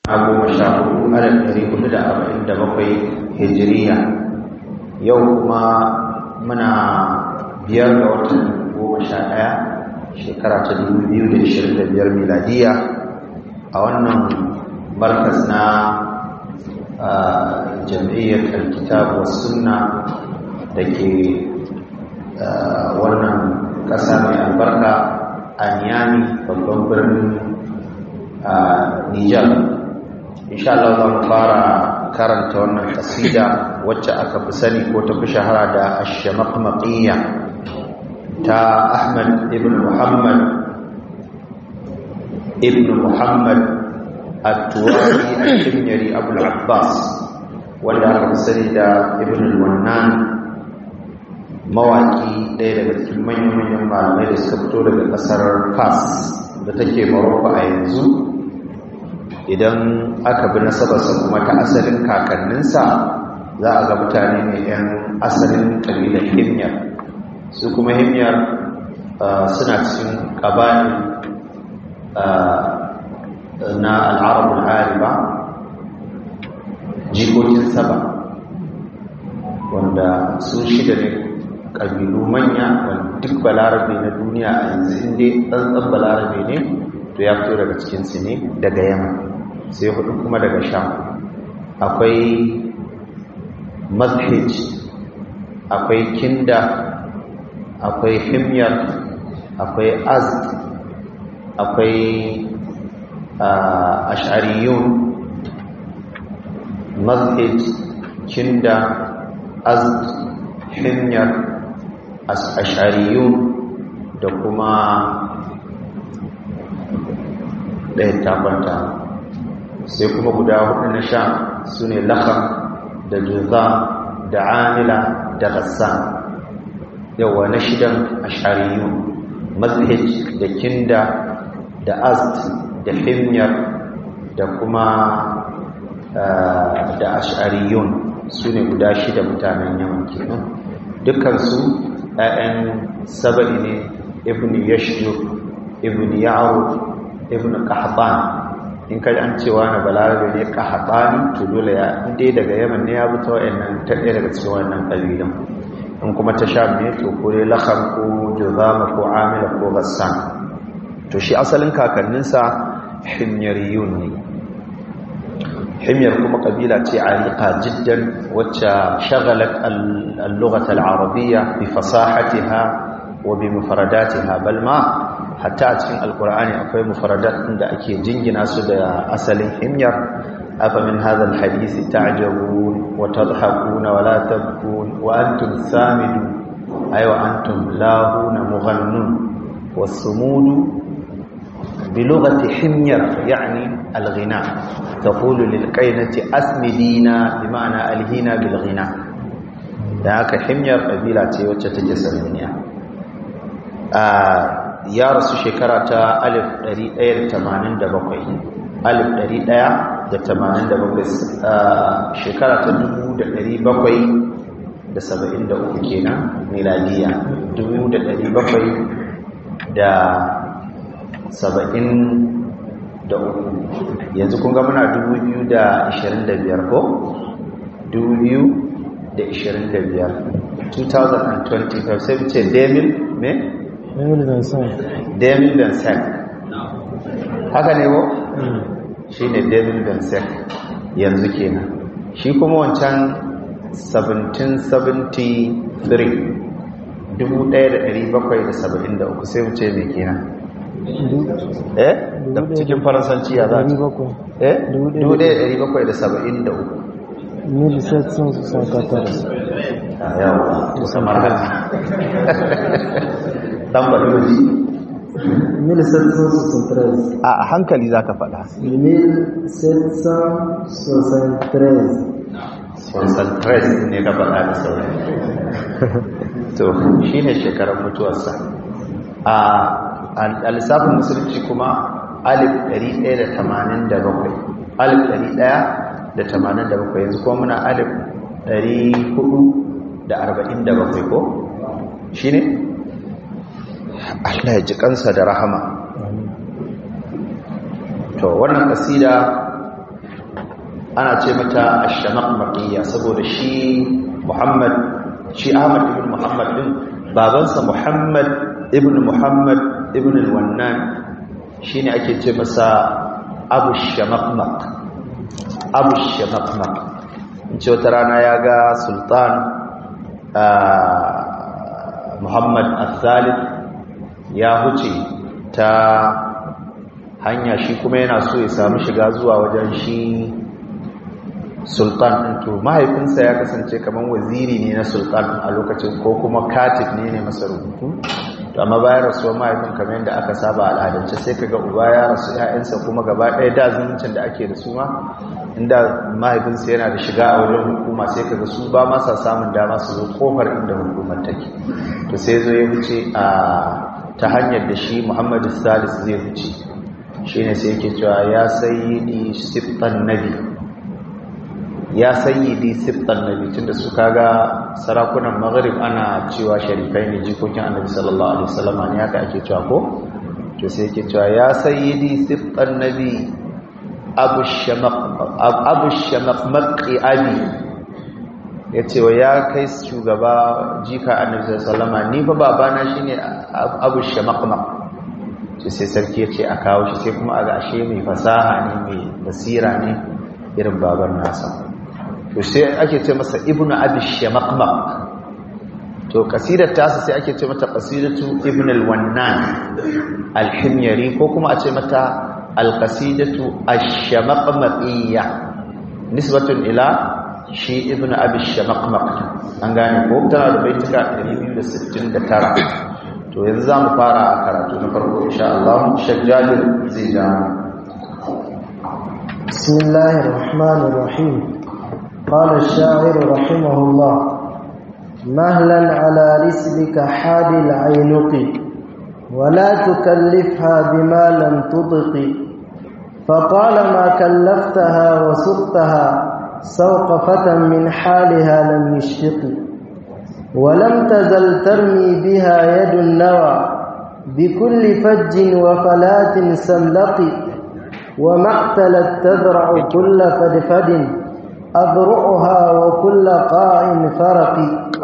a goma sha hudu alif ɗari hudu da arba'in da bakwai hijiriya yau kuma muna biyar ga watan goma sha ɗaya shekara ta dubu biyu da ishirin da biyar miladiya a wannan markas na jam'iyyar alkitab wa sunna da ke wannan ƙasa mai albarka a niyami babban birnin nijar insha Allah zan fara karanta wannan kasida wacce aka fi sani ko ta fi shahara da ash-shamaqmaqiyya ta Ahmad ibn Muhammad ibn Muhammad at-Tuwari al-Himyari Abu al-Abbas wanda aka fi sani da ibn al-Wannan mawaki ɗaya daga cikin manyan malamai da suka fito daga ƙasar Fas da take Morocco a yanzu idan aka bi nasabarsa kuma ta asalin kakanninsa za a ga mutane ne 'yan asalin ƙabilar himyar su kuma himyar suna cikin ƙabani na al'arabul ariba jikokin saba wanda su shida ne ƙabilu manya wanda duk balarabe na duniya a yanzu inda tsantsan balarabe ne to ya fito daga cikinsu ne daga yamma sai hudu kuma daga sham akwai mazhij akwai kinda akwai himyar akwai azd akwai ash'ariyun mazhij kinda azd himyar ash'ariyun da kuma ɗaya tabbata sai kuma guda hudu na sha su ne lakam da juza da amila da gassan yawa na shidan ashariyu mazhij da kinda da ast da himyar da kuma da ashariyun su ne guda shida mutanen yaman kenan dukansu 'ya'yan saba'i ne ibn yashjur ibn ya'ru ibn qahban in kai an cewa na balarabe ne qahtani to dole ya inda daga yaman ne ya buta wayannan ta ɗaya daga cikin wannan kabilan in kuma ta sham ne to ko dai lakham ko juzama ko amila ko ghassan to shi asalin kakanninsa himyariyun ne himyar kuma kabila ce ariqa jiddan wacce shagalat al-lughah al-arabiyya bi fasahatiha wa bi mufradatiha bal ma hatta a cikin alkur'ani akwai mufaradat da ake jingina su da asalin himyar afa min hadha alhadith ta'jabun wa tadhakuna wa la tabkun wa antum samidun ay wa antum lahuna mughannun was-sumud بلغة حمير يعني الغناء تقول للقينة أسمدينا بمعنى ألهينا بالغناء ذاك حمير قبيلة وتتجسد منها آه ya rasu shekara ta 1187 shekara ta 1773 kenan miladiya 1773 yanzu kun ga muna 2025 ko 2025 2025 sai ce demil me? Emil Vincent. Demil Vincent. Haka ne ko? Shi ne Demil Vincent yanzu kenan. Shi kuma wancan 1773 1773 sai wuce mai kenan. Eh? Da cikin faransanci ya za ta? Eh? 1773. 1774. Yawa, musamman hajji. dan baɗoji 1773 a hankali za ka faɗa 1773 ne ka faɗa da sauri to shi ne shekarar mutuwarsa a lissafin musulunci kuma alif 187 alif 187 yanzu kuma muna alif 447 ko shi ne Allah ya ji kansa da rahama to wannan kasida ana ce mata ash-shamaqmaqiyya saboda shi Muhammad shi Ahmad ibn Muhammad din babansa Muhammad ibn Muhammad ibn al-Wannan shine ake ce masa Abu Shamaqmaq Abu Shamaqmaq in ce wata rana ya ga Sultan Muhammad al-Thalith ya huce ta hanya shi kuma yana so ya samu shiga zuwa wajen shi sultan ɗin to mahaifinsa ya kasance kamar waziri ne na sultan a lokacin ko kuma katib ne ne masa rubutu to amma bayan rasuwar mahaifin kamar yadda aka saba al'adance sai kaga uba ya rasu ‘ya'yansa kuma gaba ɗaya da zumuncin da ake da su ma inda mahaifinsa yana da shiga a wajen hukuma sai kaga su ba masa samun dama su zo kofar inda hukumar take to sai zo ya wuce a ta hanyar da shi muhammadu salis zai wuce shi ne sai yake cewa ya sayyidi siftan nabi ya sayyidi siftan nabi tunda su kaga sarakunan maghrib ana cewa sharifai ne jikokin annabi sallallahu alaihi wasallam ne haka ake cewa ko to sai yake cewa ya sayyidi siftan nabi abu shamaq abu shamaqmaqi abi yace wa ya kai shugaba jika annabi sallallahu alaihi wasallam ni fa babana shine abu shamaqmaq to sai sarki yace a kawo shi sai kuma aga ashe mai fasaha ne mai basira ne irin baban nasa to sai ake ce masa ibnu abi shamaqmaq to kasidar tasa sai ake ce mata qasidatu ibn al-wannan al-himyari ko kuma a ce mata al-qasidatu ash-shamaqmaqiyya nisbatun ila shi ibn abi shamaqmaq an gane ko tana da baituka 269 to yanzu zamu fara a karatu na farko insha Allah shajjalin zai ja bismillahir rahmanir rahim qala ash-sha'ir rahimahullah mahlan ala rislika hadil aynuqi ولا تكلفها بما لم تطق فطالما كلفتها وسقتها سوق فتى من حالها لم يشفق ولم تزل ترمي بها يد النوى بكل فج وفلات سملق وما اعتلت تذرع كل فدفد أذرعها وكل قاع فرق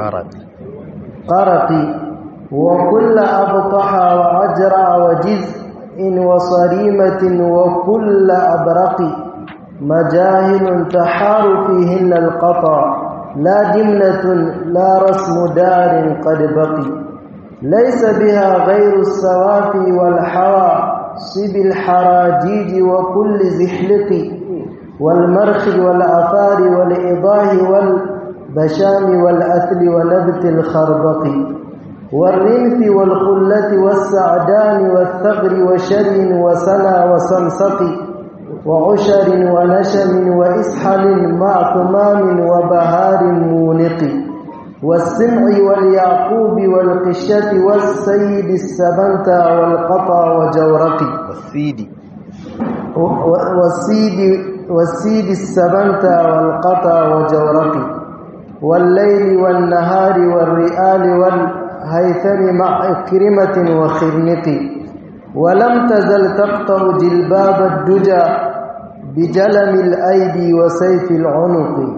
قرق وكل أبطح وأجرع وجزء وصريمة وكل أبرق مجاهل تحار فيهن القطع لا جملة لا رسم دار قد بقي ليس بها غير السوافي والحوى صب الحراجيج وكل زحلق والمرخ والآثار والإضاه والبشام والأثل ونبت الخربق والرنف والخلة والسعدان والثغر وشر وسنا وسمسق وعشر ونشم وإسحل مع ثمام وبهار مونق والسمع واليعقوب والقشة والسيد السبنتا والقطا وجورق والسيد والسيد والسيد السبنتا والقطا وجورق والليل والنهار والرئال والهيثم مع إكرمة وخرنق ولم تزل تقطع جلباب الدجى بجلم الأيدي وسيف العنق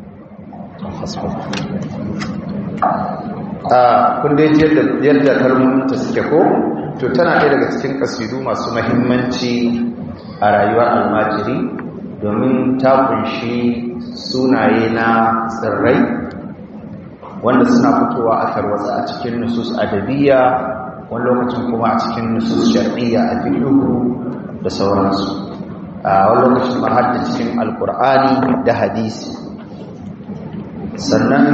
kun dai yadda kalmominta suke ko to tana ɗaya daga cikin ƙasidu masu mahimmanci a rayuwar almajiri domin ta kunshi sunaye na tsirrai wanda suna fitowa a tarwatsa a cikin nusus adabiyya wani lokacin kuma a cikin nusus shar'iyya a fiqhu da sauransu a wani lokacin ma har da cikin alkur'ani da hadisi sannan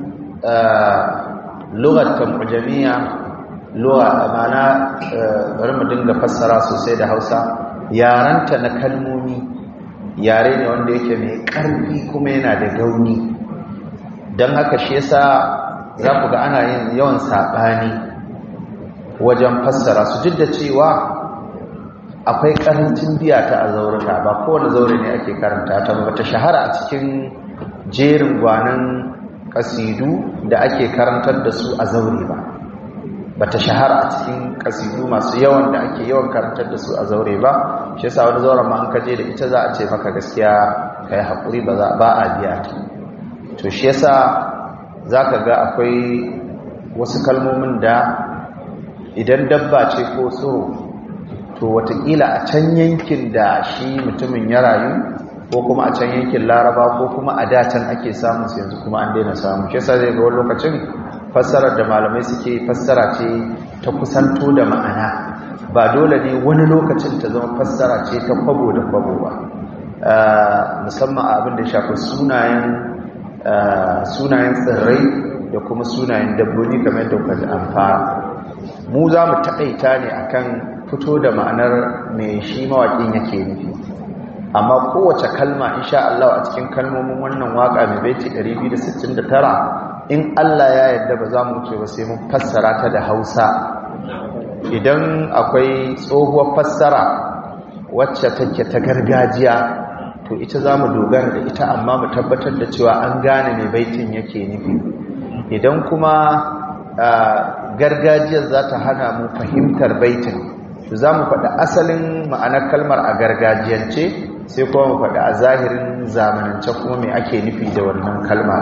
lugar tamujamiya lugha amana bari mu dinga fassara sosai da Hausa yaranta na kalmomi yare ne wanda yake mai ƙarfi kuma yana da gauni don haka shi yasa za ku ga ana yin yawan saɓani wajen fassara su duk da cewa akwai ƙarancin biya ta a zaurata ba kowane zaure ne ake karanta ta ba ta shahara a cikin jerin gwanan ƙasidu da ake karantar da su a zaure ba ba ta shahara a cikin ƙasidu masu yawan da ake yawan karantar da su a zaure ba shi yasa wani zauren ma an kaje da ita za a ce maka gaskiya ka yi haƙuri ba a biya ta to shi yasa za ka ga akwai wasu kalmomin da idan dabba ce ko tsoro to watakila a can yankin da shi mutumin ya rayu ko kuma a can yankin laraba ko kuma a datan ake samun su yanzu kuma an daina samu shi yasa zai ga wani lokacin fassarar da malamai suke fassara ce ta kusanto da ma'ana ba dole ne wani lokacin ta zama fassara ce ta kwabo da kwabo ba musamman abin da shafi sunayen sunayen tsirrai da kuma sunayen dabbobi kamar da kwaji an fara mu za mu taƙaita ne akan fito da ma'anar mai shi mawaƙin yake nufi amma kowace kalma insha Allah a cikin kalmomin wannan waka mai baiti 269 in Allah ya yarda ba za mu wuce ba sai mun fassara ta da Hausa idan akwai tsohuwar fassara wacce take ta gargajiya to ita za mu dogara da ita amma mu tabbatar da cewa an gane mai baitin yake nufi idan kuma gargajiyar za ta hana mu fahimtar baitin to za mu faɗi asalin ma'anar kalmar a gargajiyance sai kuma mu faɗi a zahirin zamanance kuma mai ake nufi da wannan kalma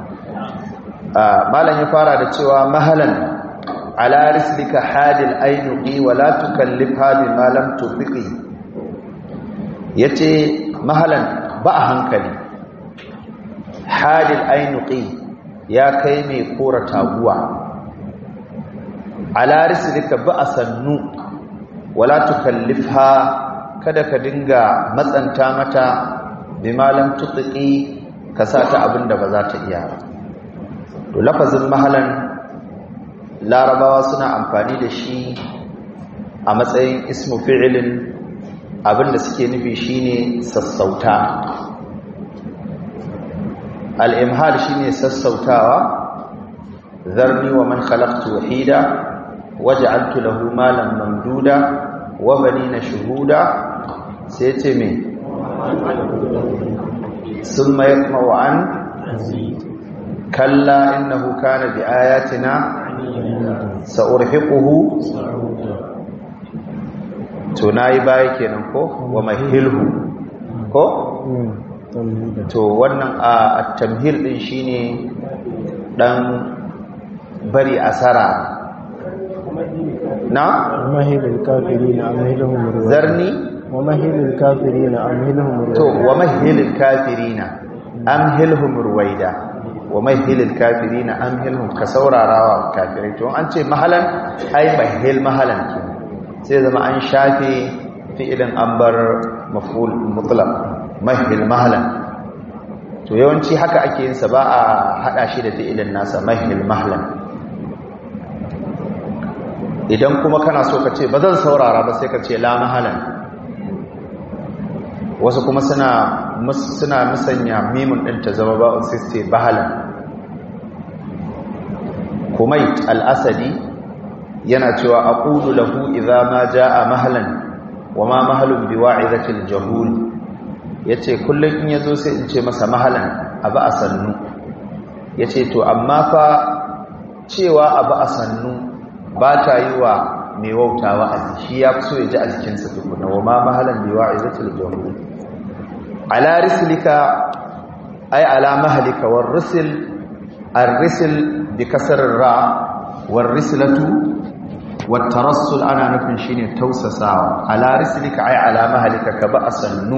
malam ya fara da cewa mahalan ala rislika hadil ainuqi wa la tukallifha bima lam tufiqi yace mahalan ba a hankali hadil ainuqi ya kai mai kora taguwa ala rislika ba a sannu wala tukallifha kada ka dinga matsanta mata bima lam tufiqi ka sa ta abinda ba za ta iya ba to lafazin mahalan larabawa suna amfani da shi a matsayin ismu fi'ilin abinda suke nufi shine sassauta al-imhal shine sassautawa zarni wa man khalaqtu wahida waj'altu lahu malan mamduda wa banina shuhuda sai ce me summa yatma'u an kalla innahu kana bi ayatina sa'urhiquhu to nayi baya kenan ko wa mahilhu ko to wannan a at-tamhil din shine dan bari asara na mahilul kafirin amhilhum ruwa zarni wa mahilul kafirin amhilhum ruwa to wa mahilul kafirina amhilhum ruwaida wa mahilil kafirina amhilhum ka saurarawa kafirai to an ce mahalan ai mahil mahalan ke sai zama an shafe fi'ilin an bar maf'ul mutlaq mahil mahalan to yawanci haka ake yin sa ba a hada shi da fi'ilin nasa mahil mahalan idan kuma kana so ka ce ba zan saurara ba sai ka ce la mahalan wasu kuma suna suna musanya mimun din ta zama ba'un sai su ce bahalan kumait al-asadi yana cewa aqulu lahu idza ma jaa mahlan wa ma mahlun biwa'izati al-jahul yace kullun in yazo sai in ce masa mahalan abu asannu yace to amma fa cewa abu asannu ba ta yi wa mai wautawa a shi ya fi so ya ji a jikinsa tukuna wa ma mahalan biwa'izati al-jahul ala rislika ay ala mahlika war rusul ar-risl bi kasr ra war rislatu wat tarassul ana nufin shine tausasawa ala rislika ay ala mahlika ka ba asannu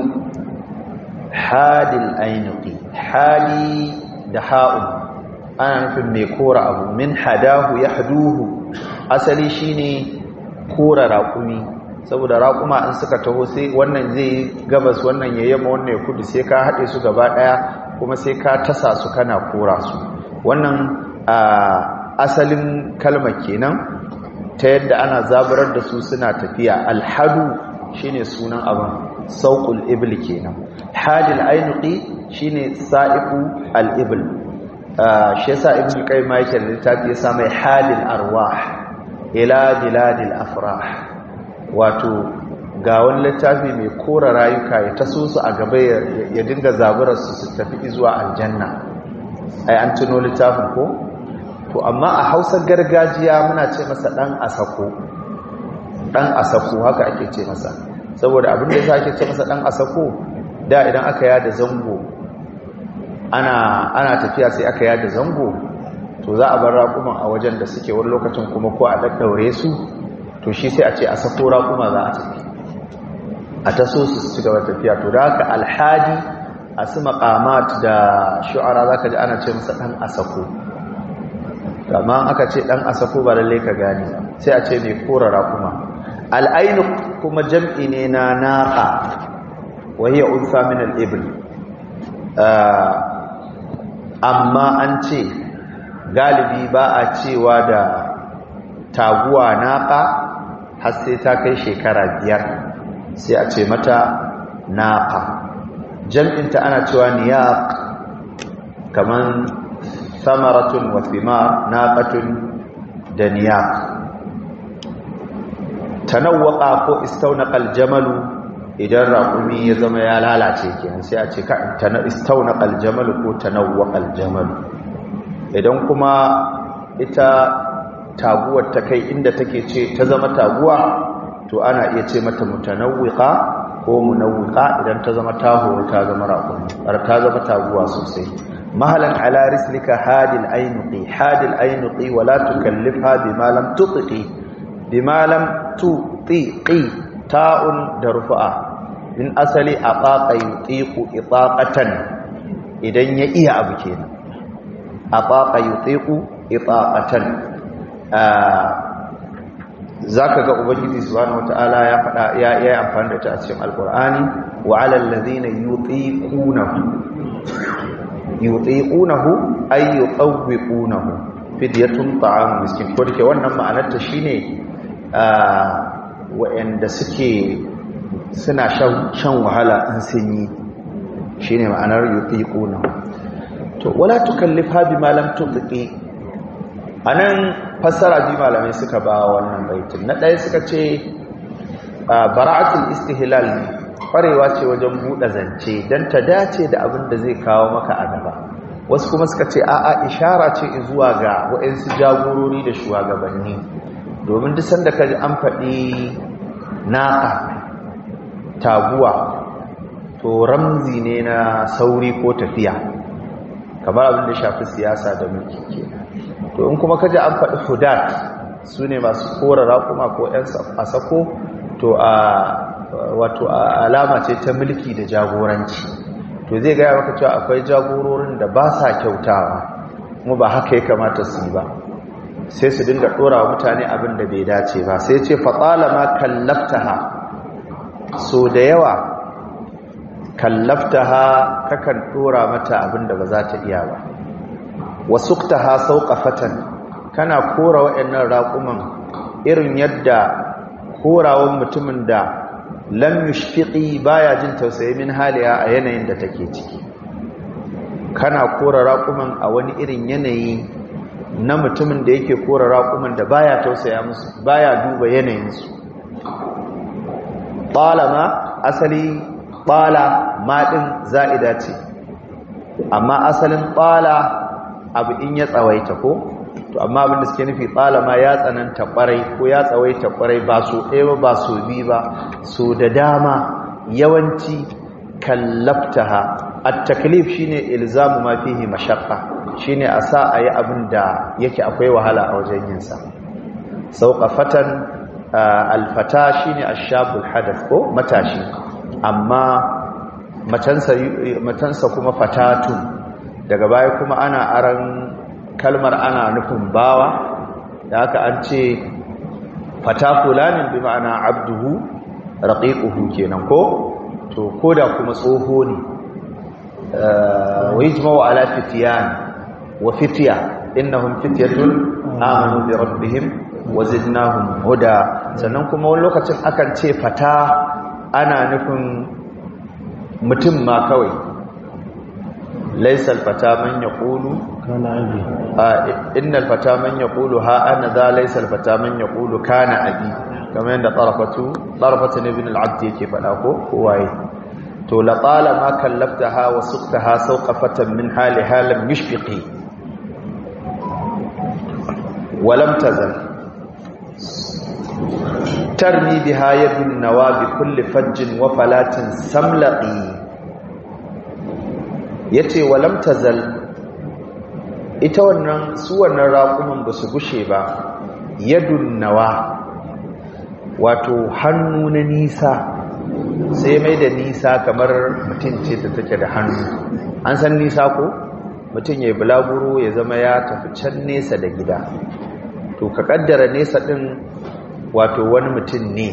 hadil ainuqi hali da ha'u ana nufin mai kora abu min hadahu yahduhu asali shine kora raƙumi saboda raƙuma in suka taho sai wannan zai gabas wannan ya yamma wannan ya kudu sai ka haɗe su gaba ɗaya kuma sai ka tasa su kana kora su wannan asalin kalma kenan ta yadda ana zaburar da su suna tafiya alhadu shine sunan abin sauƙul ibil kenan hadil ainuqi shine sa'iqu al-ibil shi yasa ibnu qayyim yake da littafi ya sa mai hadil arwah ila biladil afrah wato ga wani littafi mai kora rayuka ya taso su a gaba ya dinga zaburar su su tafi zuwa aljanna ai an tuno littafin ko to amma a hausar gargajiya muna ce masa dan asako dan asako haka ake ce masa saboda abin da yasa ake ce masa dan asako da idan aka yada zango ana ana tafiya sai aka yada zango to za a bar raƙuman a wajen da suke wani lokacin kuma ko a daddaure su to shi sai a ce a sako raƙuma za a tafi a taso su ci gaba tafiya to da haka alhadi a su maqamat da shu'ara zaka ji ana ce masa dan asako amma aka ce dan asako ba lalle ka gane sai a ce mai kora raƙuma al'ainu kuma jam'i ne na naqa wa hiya unsa min al-ibl amma an ce galibi ba a cewa da taguwa naqa har sai ta kai shekara biyar sai a ce mata naqa jam'inta ana cewa niyaq kaman samaratun wa thimar naqatun da niyaq tanawwaqa ko istawnaqal jamalu idan raqumi ya zama ya lalace kenan sai a ce ka istawnaqal jamalu ko tanawwaqal jamalu idan kuma ita taguwar ta kai inda take ce ta zama taguwa to ana iya ce mata mutanawwiqa ko munawwiqa idan ta zama taho ta zama raqumi har ta zama taguwa sosai mahalan ala rislika hadil aynuqi hadil aynuqi wala tukallifha bima lam tutqi bima lam tutiqi ta'un da rufa'a min asali aqaqa yutiqu itaqatan idan ya iya abu kenan aqaqa yutiqu itaqatan zaka ga ubangiji subhanahu wataala ya fada ya yi amfani da ta a cikin alqur'ani wa 'alal ladhina yutiqunahu yutiqunahu ay yuqawwiqunahu fidyatun ta'am miskin ko dake wannan ma'anar ta shine wa'anda suke suna shan wahala in sun yi shine ma'anar yutiqunahu to wala tukallifha bima lam tutqi anan fassara bi malamai suka ba wannan baitin na ɗaya suka ce bara'atul istihlal ne kwarewa ce wajen buɗe zance don ta dace da abin da zai kawo maka a gaba wasu kuma suka ce a'a ishara ce zuwa ga waɗansu jagorori da shugabanni domin duk sanda ka ji an faɗi naƙa taguwa to ramzi ne na sauri ko tafiya kamar abin da shafi siyasa da mulki kenan to in kuma kaji an faɗi hudat su ne masu kora raƙuma ko ‘yan sako to a wato alama ce ta mulki da jagoranci to zai gaya maka cewa akwai jagororin da ba sa kyautawa kuma ba haka ya kamata su yi ba sai su dinga ɗora wa mutane abin da bai dace ba sai ce fatsala ma kallaftaha so da yawa kallaftaha kakan ɗora mata abin da ba za ta iya ba wasuktaha sauqafatan kana kora wayannan raquman irin yadda korawan mutumin da lam yushfiqi baya jin tausayi min haliya a yanayin da take ciki kana kora raquman a wani irin yanayi na mutumin da yake kora raquman da baya tausaya musu baya duba yanayin su talama asali bala ma din za'ida ce amma asalin bala abu in ya tsawaita ko to amma abin da suke nufi tsalama ya tsananta kwarai ko ya tsawaita kwarai ba so ɗaya ba ba so biyu ba so da dama yawanci kallaftaha at-taklif shine ilzamu ma fihi mashaqqa shine a sa ayi abin da yake akwai wahala a wajen yin sa sauqafatan al-fata shine ash-shabul hadath ko matashi amma matansa matansa kuma fatatun daga baya kuma ana aran kalmar ana nufin bawa da haka an ce fata fulanin bi ma'ana abduhu raqiquhu kenan ko to koda kuma tsoho ne wa yajma'u ala fityan wa fitya innahum fityatun amanu bi rabbihim wa zidnahum huda sannan kuma wani lokacin akan ce fata ana nufin mutum ma kawai ليس الفتى من يقول كان أبي آه إن الفتى من يقول ها أنا ذا ليس الفتى من يقول كان أبي كما عند طرفة طرفة ابن العبد كيف أقول هو تو لطالما كلفتها وسقتها سوقفة من حالها لم يشفقي ولم تزل ترمي بها يد النوى بكل فج وفلات سملقي yace walam tazal ita wannan su wannan raƙuman ba su gushe ba yadun nawa wato hannu na nisa sai mai da nisa kamar mutum ce ta take da hannu an san nisa ko mutum ya yi bulaguro ya zama ya tafi can nesa da gida to ka kaddara nesa din wato wani mutum ne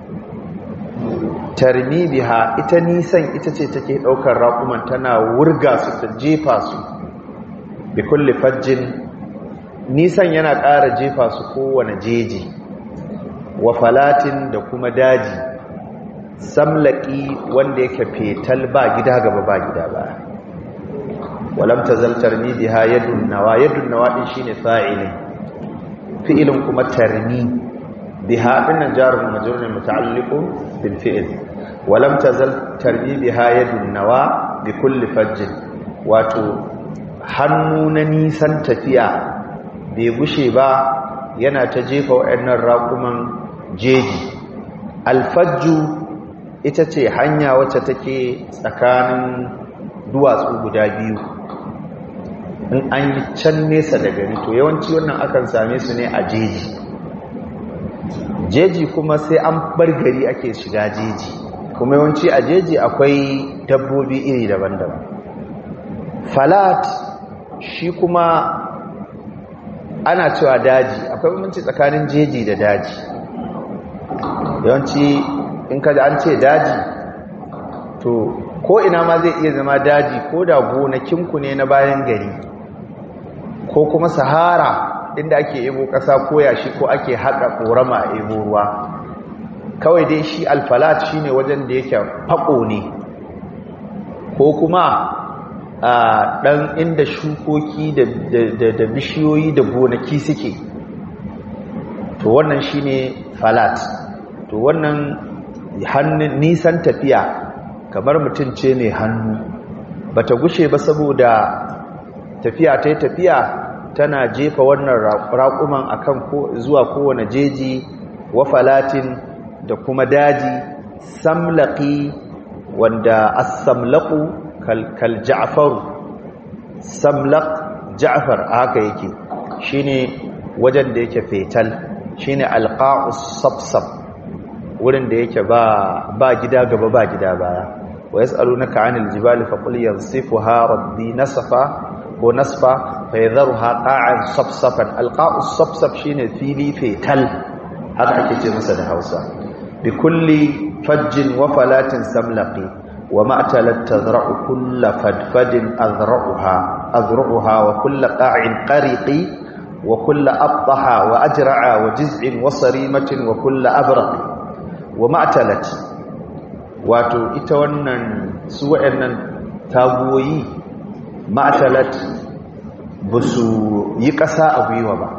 tarmi biha ita nisan ita ce take daukar raƙuman tana wurga su ta jefa su bi kulli fajjin nisan yana ƙara jefa su kowane jeji wa falatin da kuma daji samlaki wanda yake fetal ba gida gaba ba gida ba walam tazal tarmi biha yadun nawa yadun nawa din shine fa'ilin fi'ilin kuma tarmi biha dinnan jarun majrurun muta'alliqun bil fi'l walam tazal tarmi biha yadun nawa bi kulli fajjin wato hannu na nisan tafiya bai gushe ba yana ta jefa waɗannan raƙuman jeji alfajju ita ce hanya wacce take tsakanin duwatsu guda biyu in an yi can nesa da gari to yawanci wannan akan same su ne a jeji jeji kuma sai an bar gari ake shiga jeji kuma yawanci a jeji akwai dabbobi iri daban-daban falat shi kuma ana cewa daji akwai bambanci tsakanin jeji da daji yawanci in kada an ce daji to ko ina ma zai iya zama daji ko da gonakinku ne na bayan gari ko kuma sahara inda ake ebo ƙasa ko yashi ko ake haƙa ƙorama a ebo ruwa kawai dai shi alfalat shine wajen da yake faƙo ne ko kuma a ɗan inda shukoki da bishiyoyi da gonaki suke to wannan shine falat to wannan hannun nisan tafiya kamar mutum ce mai hannu bata gushe ba saboda tafiya ta yi tafiya tana jefa wannan raƙuman akan zuwa kowane jeji wa falatin da kuma daji samlaki wanda as-samlaqu kal ja'faru samlaq ja'far haka yake shine wajen da yake fetal shine alqa'us sabsab wurin da yake ba ba gida gaba ba gida baya wa yas'alunaka 'anil jibali faqul yansifuha rabbi nasfa ko nasfa fa yadharuha qa'an sabsaban alqa'us sabsab shine fili fetal haka ake ce masa da Hausa bi kulli fajjin wa falatin samlaqi وما أتلت تذرع كل فدفد أذرعها أذرعها وكل قاع قرق وكل أبطح وأجرع وجزع وصريمة وكل أبرق وما أتلت wato ita wannan su waɗannan tagoyi ma'atalat ba su yi ƙasa a gwiwa ba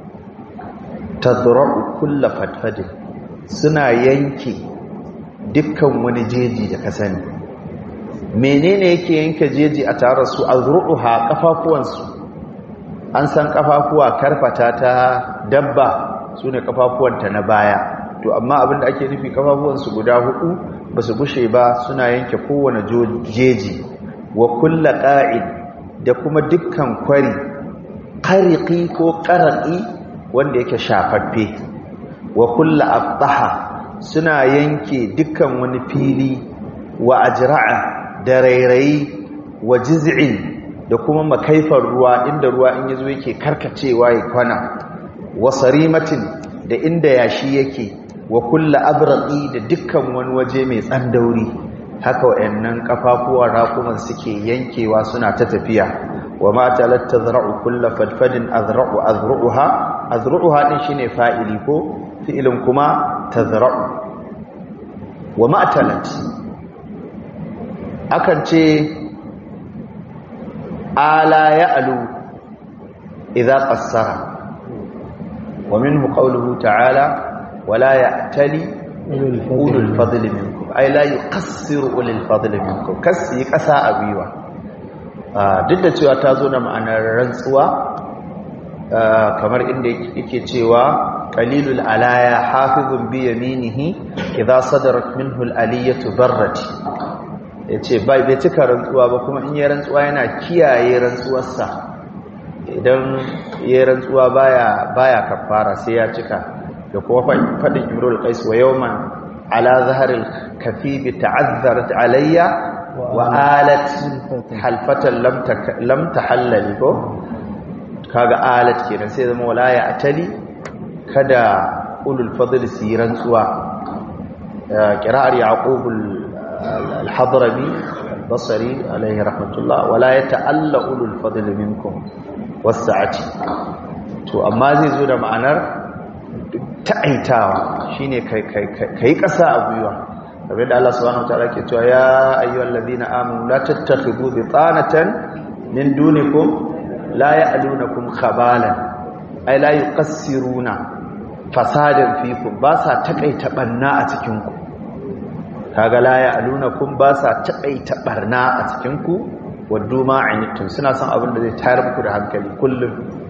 ta kulla fadfadin suna yanke dukkan wani jeji da ka sani menene yake yanke jeji a tare su azruha kafafuwansu an san kafafuwa karfata ta dabba sune kafafuwanta na baya to amma abinda ake nufi kafafuwansu guda hudu basu gushe ba suna yanke kowane jeji wa kulla qa'id da kuma dukkan kwari qariqi ko qaraqi wanda yake shafaffe wa kulla aftaha suna yanke dukkan wani fili wa ajra'a da rairayi wa jiz'in da kuma makaifar ruwa inda ruwa in yazo yake karkacewa ya kwana wa sarimatin da inda yashi yake wa kulla abraqi da dukkan wani waje mai tsandauri haka wayannan kafafuwan raƙuman suke yankewa suna ta tafiya wa ma talat tazra'u kullu fadfadin azra'u azru'uha azru'uha din shine fa'ili ko fi'ilin kuma tazra'u wa ma talat akan ce ala ya'lu idza qassara wa minhu qawluhu ta'ala wala ya'tali ulul fadli minkum ay la yuqassiru ulul fadli minkum kasi kasa abiwa duk da cewa ta zo da ma'anar rantsuwa kamar inda yake cewa qalilul alaya hafizun bi yaminihi idza sadarat minhu al aliyatu barrat ya ce bai bai cika rantsuwa ba kuma in yi rantsuwa yana kiyaye rantsuwarsa idan yi rantsuwa baya baya kafara sai ya cika da kuma faɗin imrul qais wa yawman ala zaharil kafibi ta'azzarat alayya wa alat halfatan lam lam tahallali ko kaga alat kenan sai zama wala ya atali kada ulul fadl su yi rantsuwa qira'ar yaqub al-hadrami al-basri alayhi rahmatullah wala yata'alla ulul fadl minkum was-sa'ati to amma zai zo da ma'anar ta'aitawa shine kai kai kai kasa a gwiwa kamar da Allah subhanahu wataala ke cewa ya ayyuhal ladina amanu la tattakhidhu bitanatan min dunikum la ya'lunakum khabalan ay la yuqassiruna fasadan fikum ba sa takaita barna a cikin ku kaga la ya'lunakum ba sa takaita barna a cikin ku waddu ma anittum suna son abin da zai tayar muku da hankali kullum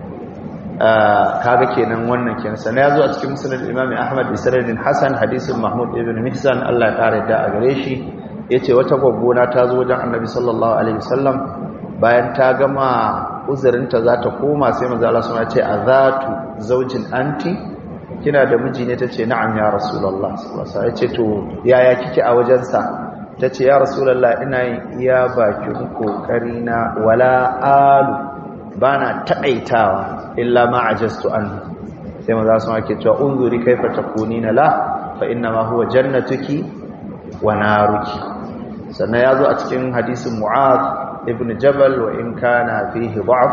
kaga kenan wannan kenan sai ya zo a cikin musnad Imam Ahmad bi sanadin Hasan hadisin Mahmud ibn Mihsan Allah ya kare da a gare shi yace wata gwaggona ta zo wajen Annabi sallallahu alaihi wasallam bayan ta gama uzurinta za ta koma sai manzo Allah suna ce azatu zaujin anti kina da miji ne tace na'am ya rasulullah sallallahu alaihi wasallam yace to yaya kike a wajensa tace ya rasulullah ina yin iya bakin kokari na wala alu bana taƙaitawa illa ma ajastu an sai maza su ake cewa unzuri kaifa takunina la fa inna ma huwa jannatuki wa naruki sannan yazo a cikin hadisin mu'az ibn jabal wa in kana fihi da'f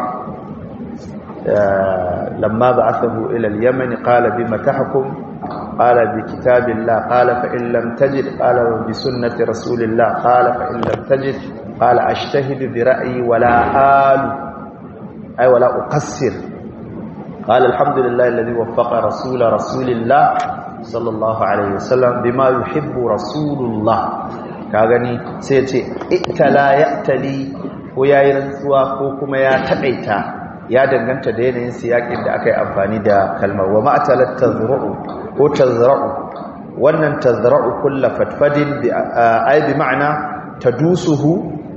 lamma ba'athahu ila al-yaman qala bima tahkum qala bi kitabillah qala fa in lam tajid qala bi sunnati rasulillah qala fa in lam tajid qala ashtahidu bi ra'yi wa la alu أي ولا أقصر قال الحمد لله الذي وفق رسول رسول الله صلى الله عليه وسلم بما يحب رسول الله kagani sai ce itala ya'tali ko yayi rantsuwa ko kuma ya taƙaita ya danganta da yanayin siyakin da aka yi amfani da kalmar wa ma'talat tazra'u ko tazra'u wannan tazra'u kullu fatfadin bi ay bi ma'ana tadusuhu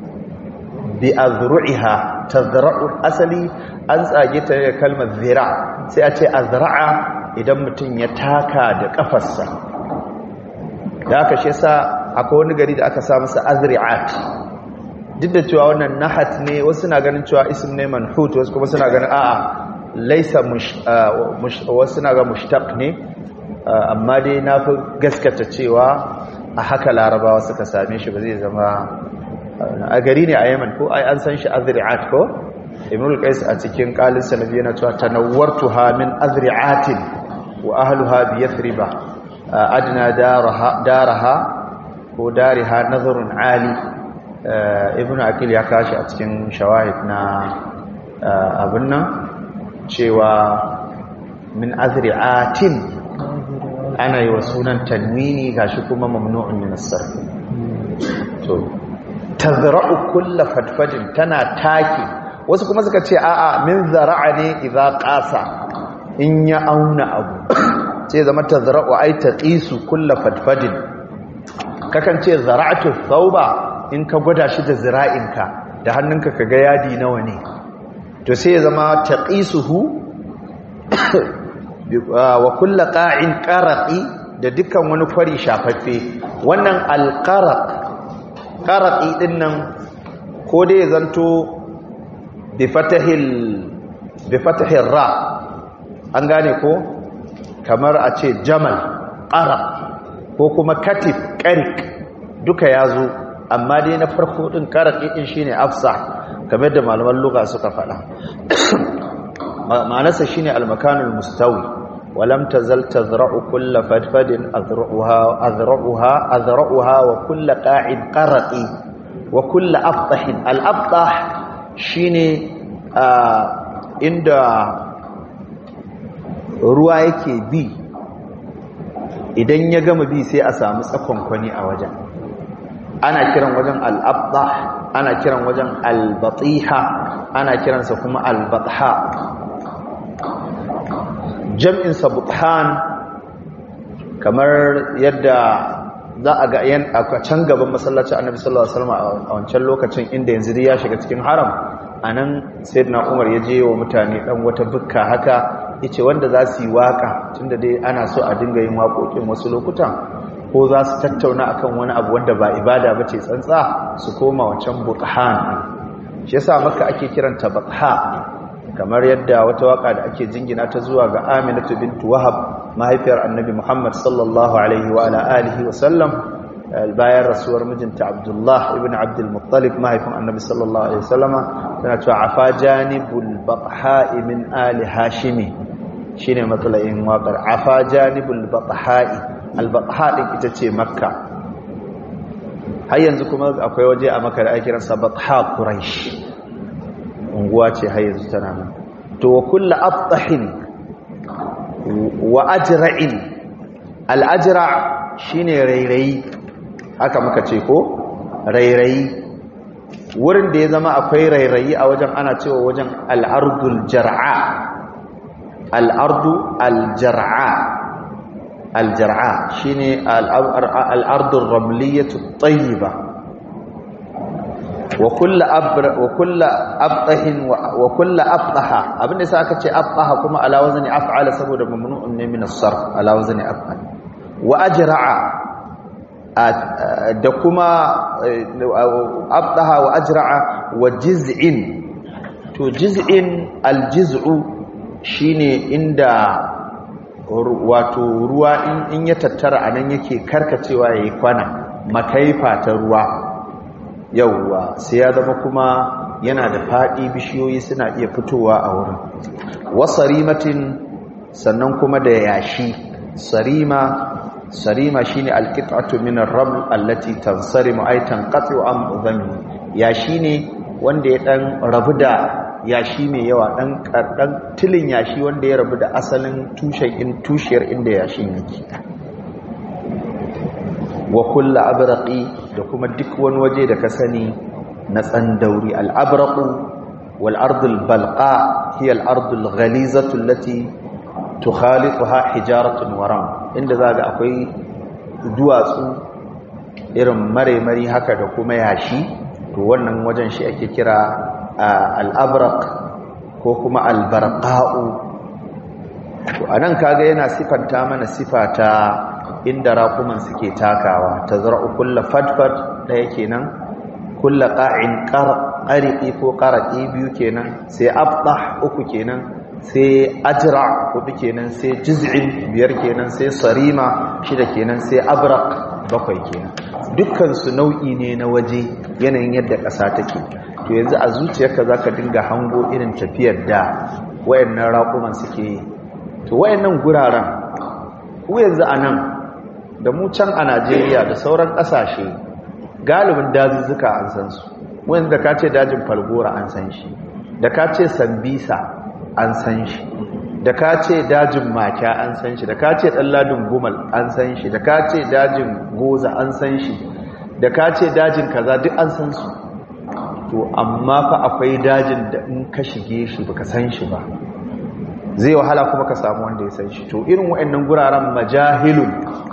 bi azru'iha tazra'u asali an tsage ta da kalmar zira sai a ce azra'a idan mutum ya taka da kafarsa da aka shi yasa akwai wani gari da aka sa masa azri'at duk da cewa wannan nahat ne wasu na ganin cewa ism ne manhut wasu kuma suna ganin a'a laisa wasu na ga mushtaq ne amma dai na fi gaskata cewa a haka larabawa suka same shi ba zai zama a gari ne a yaman ko ai an san shi azri'at ko ibn al-qais a cikin qalin sanabi yana cewa tanawwartuha min azri'atin wa ahluha bi yathriba adna daraha daraha ko dariha nazarun ali ibn akil ya kashi a cikin shawahid na abin nan cewa min azri'atin ana yi wa sunan tanwini gashi kuma mamnu'un min as-sarf to tazra'u kulla fadfadin tana taki wasu kuma suka ce a'a min zara'a ne idza qasa in ya auna abu sai zama tazra'u ai taqisu kulla fadfadin kakan ce zara'atu thawba in ka gwada shi da zira'inka da hannunka kaga yadi nawa ne to sai ya zama taqisuhu wa kulla qa'in qaraqi da dukkan wani kwari shafaffe wannan alqaraq ƙaraƙi ɗin nan ko dai zanto bi fatahil ra an gane ko kamar a ce jamal ƙara ko kuma katif ƙarik duka ya zo amma dai na farko ɗin ƙaraƙi ɗin shi ne afsa kamar da malaman luga suka faɗa ma'anarsa shi ne almakanul mustawi ولم تزل تزرع كل فدفد أذرعها, أذرعها, أذرعها وكل قاعد قرقي وكل أفطح الأفطح شيني عند ruwa yake bi idan ya gama bi sai a samu tsakonkwani a wajen ana kiran wajen al'abdah ana kiran wajen albatiha ana kiransa kuma albatha jam'insa buthan kamar yadda za a ga yan a can gaban masallacin annabi sallallahu alaihi wasallam a wancan lokacin inda yanzu dai ya shiga cikin haram anan sayyidina umar ya je wa mutane dan wata bukka haka yace wanda za su yi waka tunda dai ana so a dinga yin waƙoƙin wasu lokutan ko za su tattauna akan wani abu wanda ba ibada ba ce tsantsa su koma wancan buthan shi yasa maka ake kiranta batha kamar yadda wata waka da ake jingina ta zuwa ga Aminatu bintu Wahab mahaifiyar Annabi Muhammad sallallahu alaihi wa ala alihi wa sallam bayan rasuwar mijinta Abdullah ibn Abdul Muttalib mahaifin Annabi sallallahu alaihi wa sallama tana cewa afa janibul batha'i min ali hashimi shine matsalayin waƙar afa janibul batha'i al batha din ita ce makka har yanzu kuma akwai waje a makka da ake kiransa batha quraish unguwa ce har yanzu tana nan to wa kullu abtahin wa ajra'in al ajra shine rairayi haka muka ce ko rairayi wurin da ya zama akwai rairayi a wajen ana cewa wajen al ardul jar'a al ardu al jar'a al jar'a shine al ardu ramliyatu tayyiba wa kullu abra wa kullu abtahin wa kullu abtaha abinda sai aka ce abtaha kuma ala wazni af'ala saboda mamnu'un ne min as-sarf ala wazni af'al wa ajra'a da kuma abtaha wa ajra'a wa jiz'in to jiz'in al-jiz'u shine inda wato ruwa in ya tattara anan yake karkacewa yayi kwana makaifa ta ruwa yauwa sai ya zama kuma yana da faɗi bishiyoyi suna iya fitowa a wurin wasarimatin sannan kuma da yashi sarima sarima shine alqit'atu min ar-raml allati tansarimu ay tanqatu am udhami yashi ne wanda ya dan rabu da yashi mai yawa dan dan tilin yashi wanda ya rabu da asalin tushen in tushiyar inda yashin yake wa kullu abraqi da kuma duk wani waje da ka sani na tsandauri al-abraqu wal ardul balqa hiya al-ardul ghalizatu allati tukhalituha hijaratun waram inda zaga akwai duwatsu irin mare-mari haka da kuma yashi to wannan wajen shi ake kira al-abraq ko kuma al-barqa'u to anan kaga yana sifanta mana sifata inda raƙuman suke takawa ta zara'u kulla fadfad ɗaya kenan kulla ƙa'in ƙariƙi ko ƙaraƙi biyu kenan sai abdah uku kenan sai ajra hudu kenan sai jiz'in biyar kenan sai sarima shida kenan sai abraq bakwai kenan dukkansu nau'i ne na waje yanayin yadda ƙasa take to yanzu a zuciyarka za ka dinga hango irin tafiyar da wayannan raƙuman suke yi to wayannan guraren ku yanzu a nan da mu can a Najeriya da sauran ƙasashe galibin dazuzzuka an san su wanda ka ce dajin falgora an san shi da ka ce sambisa an san shi da ka ce dajin makya an san shi da ka ce ɗalladin gumal an san shi da ka ce dajin goza an san shi da ka ce dajin kaza duk an san su to amma fa akwai dajin da in ka shige shi baka san shi ba zai wahala kuma ka samu wanda ya san shi to irin waɗannan guraren majahilun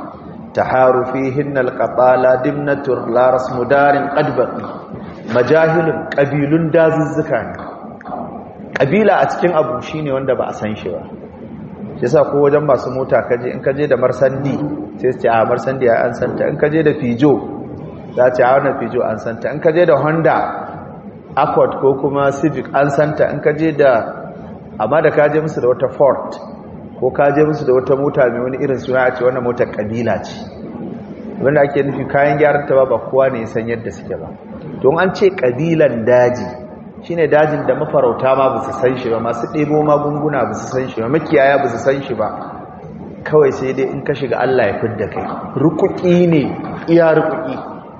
taharu fihinna alqatala dimnatur la rasmu darin qad baqi majahilun qabilun dazuzzuka ne kabila a cikin abu shine wanda ba a san shi ba yasa ko wajen masu mota kaje in kaje da marsandi sai su ce a marsandi ya an santa in kaje da fijo za ce a wannan fijo an santa in kaje da honda accord ko kuma civic an santa in kaje da amma da kaje musu da wata ford ko kaje musu da wata mota mai wani irin suna a ce wannan motar kabila ce wanda ake nufi kayan gyaran ta ba ba kowa ne san yadda suke ba don an ce kabilan daji shine dajin da mafarauta ma ba su san shi ba masu ɗebo magunguna ba su san shi ba makiyaya ba su san shi ba kawai sai dai in ka shiga Allah ya fidda kai rukuki ne iya rukuki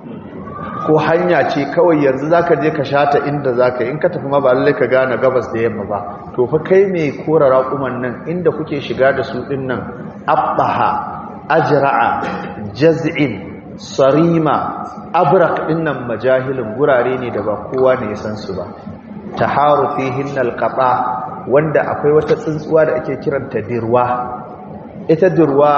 ko hanya ce kawai yanzu zaka je ka shata inda zaka in ka tafi ma ba lallai ka gane gabas da yamma ba to fa kai mai kora raƙuman nan inda kuke shiga da su din nan abbaha ajra'a jaz'in sarima abraq din nan majahilin gurare ne da ba kowa ne ya san su ba taharu fihin alqata wanda akwai wata tsuntsuwa da ake kiranta dirwa ita dirwa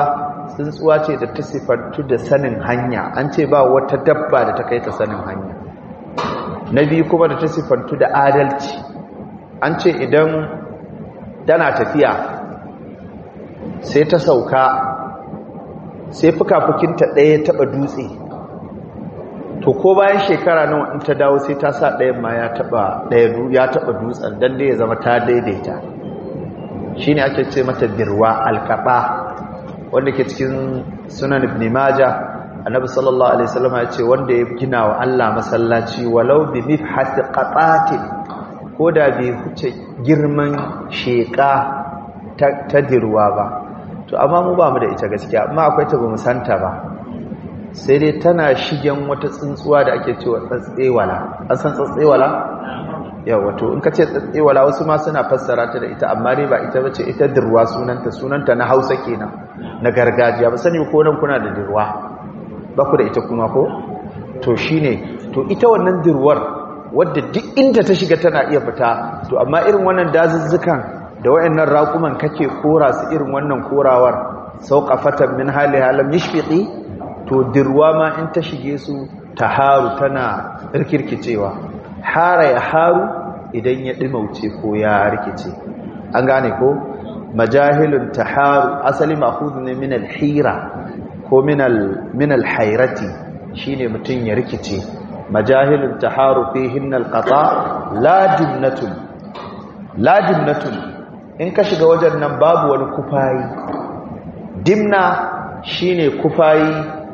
tsuntsuwa ce da ta sifantu da sanin hanya an ce ba wata dabba da ta kai ta sanin hanya na biyu kuma da ta sifantu da adalci an ce idan tana tafiya sai ta sauka sai fuka-fukinta ɗaya taɓa dutse to ko bayan shekara nawa in ta dawo sai ta sa ɗayan ma ya taɓa ya taɓa dutsen don dai ya zama ta daidaita shi ne ake ce mata dirwa alkaɓa wanda ke cikin sunan ibn majah annabi sallallahu alaihi wasallam ya ce wanda ya gina wa Allah masallaci walau bi mifhasi qatatin ko da bai huce girman sheka ta dirwa ba to amma mu ba mu da ita gaskiya amma akwai ta bamu santa ba sai dai tana shigen wata tsuntsuwa da ake cewa tsatsewala an san tsatsewala yawa to in ka ce tsatsewala wasu ma suna fassara ta da ita amma dai ba ita bace ita dirwa sunanta sunanta na Hausa kenan na gargajiya ba sani ko nan kuna da dirwa ba ku da ita kuma ko to shine to ita wannan dirwar wadda duk inda ta shiga tana iya fita to amma irin wannan dazuzzukan da wayannan raƙuman kake kora su irin wannan korawar sauqafatan min hali halam yashfiqi to dirwa ma in ta shige su taharu tana rikirkicewa hara ya haru idan ya dimauce ko ya rikice an gane ko majahilun taharu asali ma'khudh ne min al-hira ko min al-hayrati shine mutun ya rikice majahilun taharu fihin al-qata la jumnatun la jumnatun in ka shiga wajen nan babu wani kufayi dimna shine kufayi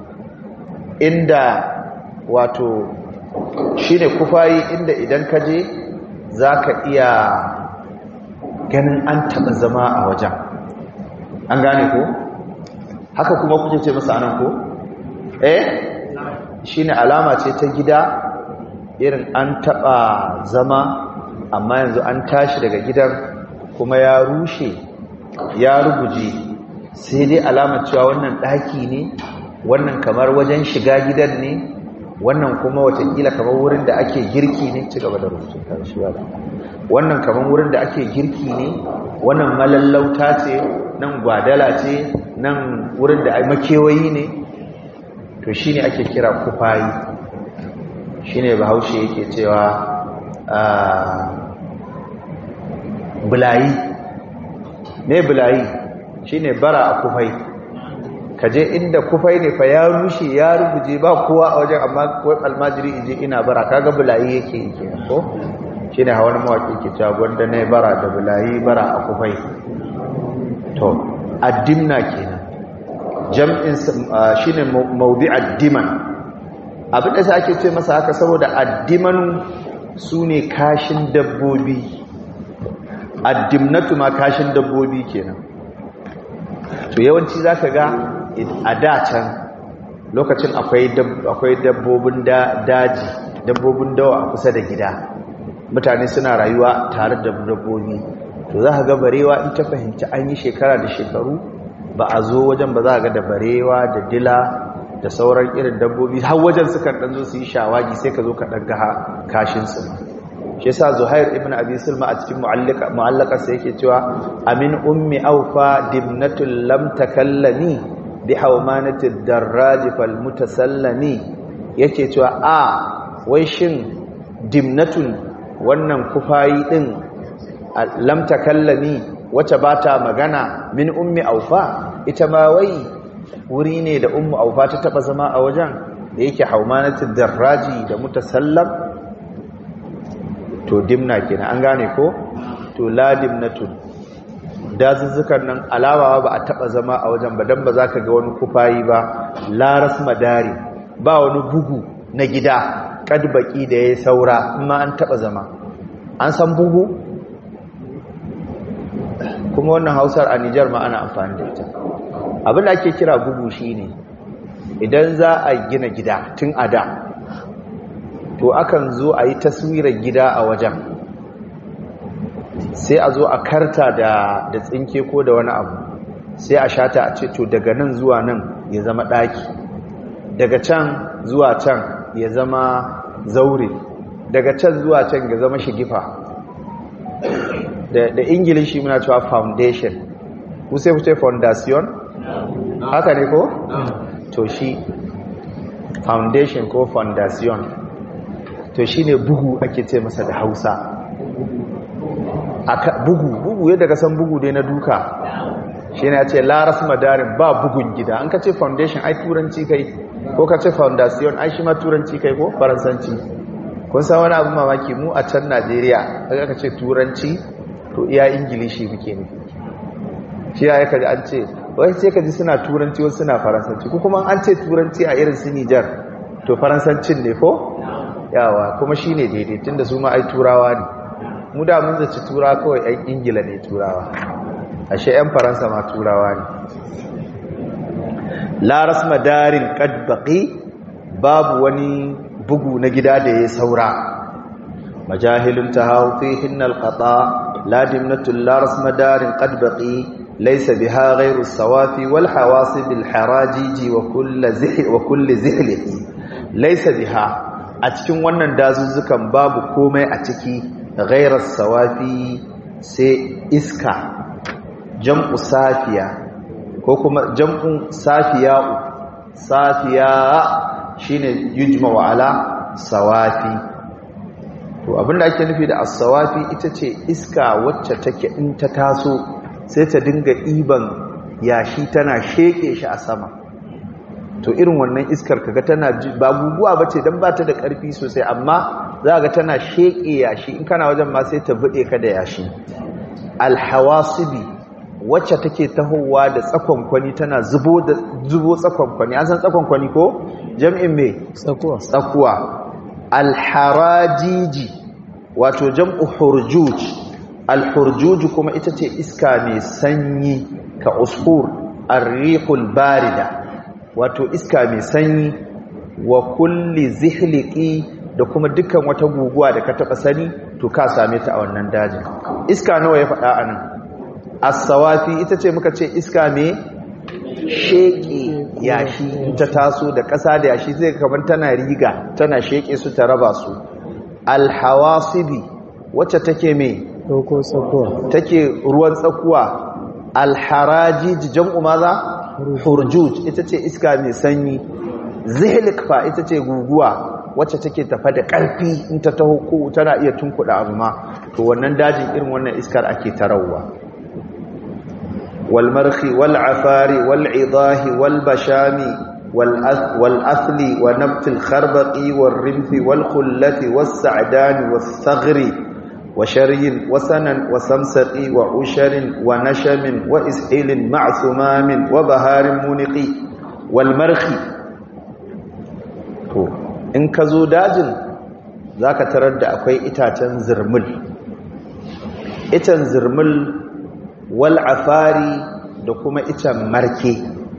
inda wato shine kufayi inda idan ka je zaka iya ganin an taba zama a wajen an gane ko haka kuma kuke ce masa anan ko eh shine alama ce ta gida irin an taba zama amma yanzu an tashi daga gidan kuma ya rushe ya ruguje sai dai alama cewa wannan daki ne wannan kamar wajen shiga gidan ne wannan kuma watakila kamar wurin da ake girki ne ci gaba da rubutu karshe wannan kamar wurin da ake girki ne wannan malallauta ce nan gwadala ce nan wurin da ai makewayi ne to shine ake kira kufayi shine bahaushe yake cewa bulayi ne bulayi shine bara a kufai kaje inda kufai ne fa ya rushe ya rubuje ba kowa a wajen amma wai almajiri ije ina bara kaga bulayi yake yake ko shine hawan mawaki ke cewa gwanda ne bara da bulayi bara a kufai to addimna kenan jam'in shine mawdi'ad diman abin da sai ake ce masa haka saboda addiman sune kashin dabbobi addimnatu ma kashin dabbobi kenan to yawanci zaka ga a da can lokacin akwai akwai dabbobin daji dabbobin dawa a kusa da gida mutane suna rayuwa tare da dabbobi to za ka ga barewa in ta fahimci an yi shekara da shekaru ba a zo wajen ba za ga da barewa da dila da sauran irin dabbobi har wajen sukan dan zo su yi shawagi sai ka zo ka dan ga kashin su shi yasa Zuhair ibn Abi Sulma a cikin mu'allaka mu'allaka sai yake cewa amin ummi awfa dimnatul lam takallami bi hawmanati darraj fal mutasallami yake cewa a wai shin dimnatun wannan kufayi din lam takallami wacce bata magana min ummi awfa ita ma wai wuri ne da ummu awfa ta taba zama a wajen da yake hawmanati darraji da mutasallam to dimna kenan an gane ko to la dimnatun dazuzzukan nan alawa ba a taba zama a wajen ba dan ba za ka ga wani kufayi ba la rasmadari ba wani bugu na gida kad baki da yayi saura amma an taba zama an san bugu kuma wannan hausar a Nijar ma ana amfani da ita abin da ake kira bugu shine idan za a gina gida tun a da to akan zo a yi taswirar gida a wajen sai a zo a karta da da tsinke ko da wani abu sai a shata a ce to daga nan zuwa nan ya zama ɗaki daga can zuwa can ya zama zaure daga can zuwa can ya zama shigifa da ingilishi muna cewa foundation ku sai ku ce foundation haka ne ko to shi foundation ko foundation to shine bugu ake ce masa da Hausa aka bugu bugu yadda ka san bugu dai na duka shine ya ce laras madarin ba bugun gida an ka ce foundation ai turanci kai ko ka ce foundation ai shi ma turanci kai ko faransanci kun san wani abu mamaki mu a can Najeriya daga ka ce turanci to iya ingilishi muke ne shi ya kaji an ce wai sai kaji suna turanci wasu suna faransanci ko kuma an ce turanci a irin su Nijar to faransancin ne ko yawa kuma shine daidai tunda su ma ai turawa ne mu da mun zaci turawa kawai ɗan ingila ne turawa ashe 'yan faransa ma turawa ne laras madarin ƙadbaƙi babu wani bugu na gida da ya saura majahilun ta hau fi hinnal ƙaɗa ladimnatun laras madarin ƙadbaƙi laisa biha ghairu sawafi wal hawasi bil harajiji wa kulli zihlihi laisa biha a cikin wannan dazuzzukan babu komai a ciki ghairar sawafi sai iska jam'u safiya ko kuma jam'u safiya'u safiya shine yujma wa ala sawafi to abinda ake nufi da as-sawafi ita ce iska wacce take in ta taso sai ta dinga iban yashi tana sheke shi a sama to irin wannan iskar kaga tana ba guguwa bace dan bata da karfi sosai amma za ga tana sheke yashi in kana wajen ma sai ta bude ka da yashi alhawasibi wacce take tahowa da tsakonkwani tana zubo da zubo tsakonkwani an san tsakonkwani ko jam'in me tsakuwa tsakuwa alharajiji wato jam'u hurjuj alhurjuj kuma ita ce iska mai sanyi ka usfur arrihul barida wato iska mai sanyi wa kulli zihliki da kuma dukkan wata guguwa da ka taba sani to ka same ta a wannan dajin iska nawa ya faɗa anan as-sawafi ita ce muka ce iska mai sheke yashi ta taso da ƙasa da yashi zai kamar tana riga tana sheke su ta raba su al-hawasibi wacce take mai ɗauko tsakuwa take ruwan tsakuwa al-harajij jam'u maza hurjuj ita ce iska mai sanyi zihlik fa ita ce guguwa wacce take tafa da ƙarfi in ta taho ko tana iya tunkuɗa abu ma to wannan dajin irin wannan iskar ake tarawa wal marhi wal afari wal idahi wal bashami wal athli wa nabt al kharbaqi wal rimthi wal khullati was sa'dan was saghri wa sharyin wa sanan wa samsaqi wa usharin wa nashamin wa ishilin ma'sumamin wa baharin muniqi wal marhi to in ka zo dajin za ka tarar da akwai itacen zirmul icen zirmul wal afari da kuma icen marke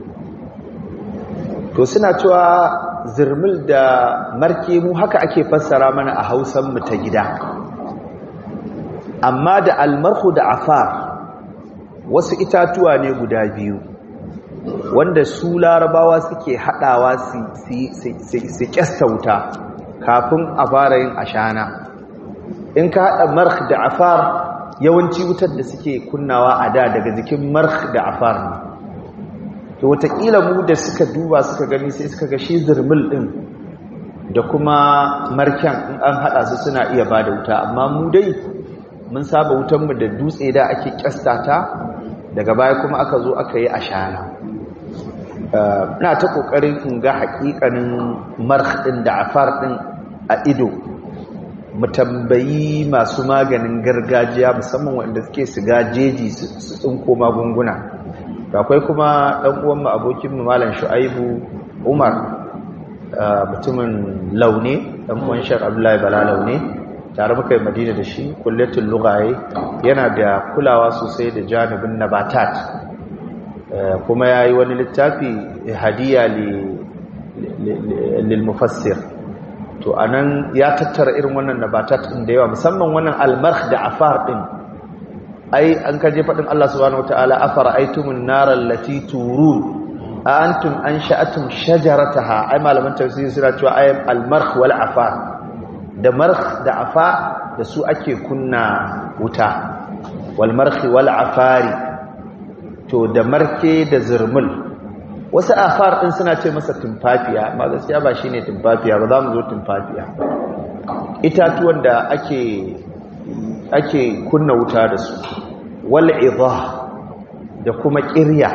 to suna cewa zirmul da marke mu haka ake fassara mana a hausanmu ta gida amma da almarhu da afar wasu itatuwa ne guda biyu wanda su larabawa suke haɗawa su kyasta wuta kafin a fara yin ashana in ka haɗa mark da afar yawanci wutar da suke kunnawa a da daga jikin mark da afar ne to watakila mu da suka duba suka gani sai suka ga shi zirmil ɗin da kuma marken in an haɗa su suna iya ba da wuta amma mu dai mun saba wutanmu da dutse da ake kyasta ta daga baya kuma aka zo aka yi ashana na ta kokarin in ga hakikanin marh din da afar din a ido mu tambayi masu maganin gargajiya musamman wanda suke siga jeji su tsinko magunguna akwai kuma dan uwan mu abokin mu malam Shu'aibu Umar mutumin laune dan uwan Sheikh Abdullahi Bala laune tare muka yi Madina da shi kullatul lughaye yana da kulawa sosai da janibin nabatat kuma ya yi wani littafi hadiya lilmufassir to anan ya tattara irin wannan nabatat ɗin da yawa musamman wannan almarh da afar ɗin ai an kaje faɗin Allah subhanahu wataala afara aitumun naral lati turun a antum an sha'atum shajarataha ai malaman tafsiri suna cewa ay almarh wal afar da marh da afa da su ake kunna wuta wal marh wal afari to da marke da zirmul wasu afar din suna ce masa tumfafiya amma gaskiya ba shine tumfafiya ba za mu zo tumfafiya itatuwan da ake ake kunna wuta da su wal idha da kuma ƙirya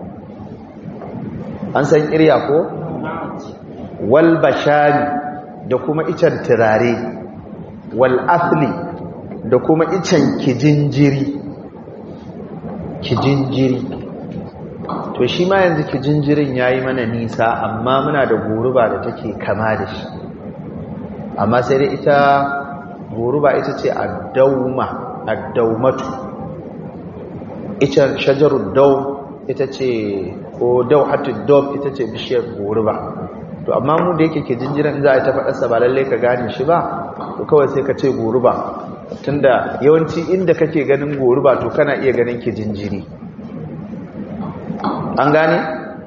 an san ƙirya ko wal bashari da kuma icen turare wal asli da kuma icen kijinjiri kijinjiri to shi ma yanzu kijinjirin ya yi mana nisa amma muna da goruba da take kama da shi amma sai dai ita goruba ita ce addauma addaumatu ita shajarun dau ita ce ko dau hatin dom ita ce bishiyar goruba to amma mu da yake ke jinjiran za a ta faɗarsa ba lalle ka gane shi ba to kawai sai ka ce goruba tunda yawanci inda kake ganin goruba to kana iya ganin ke jinjiri an gane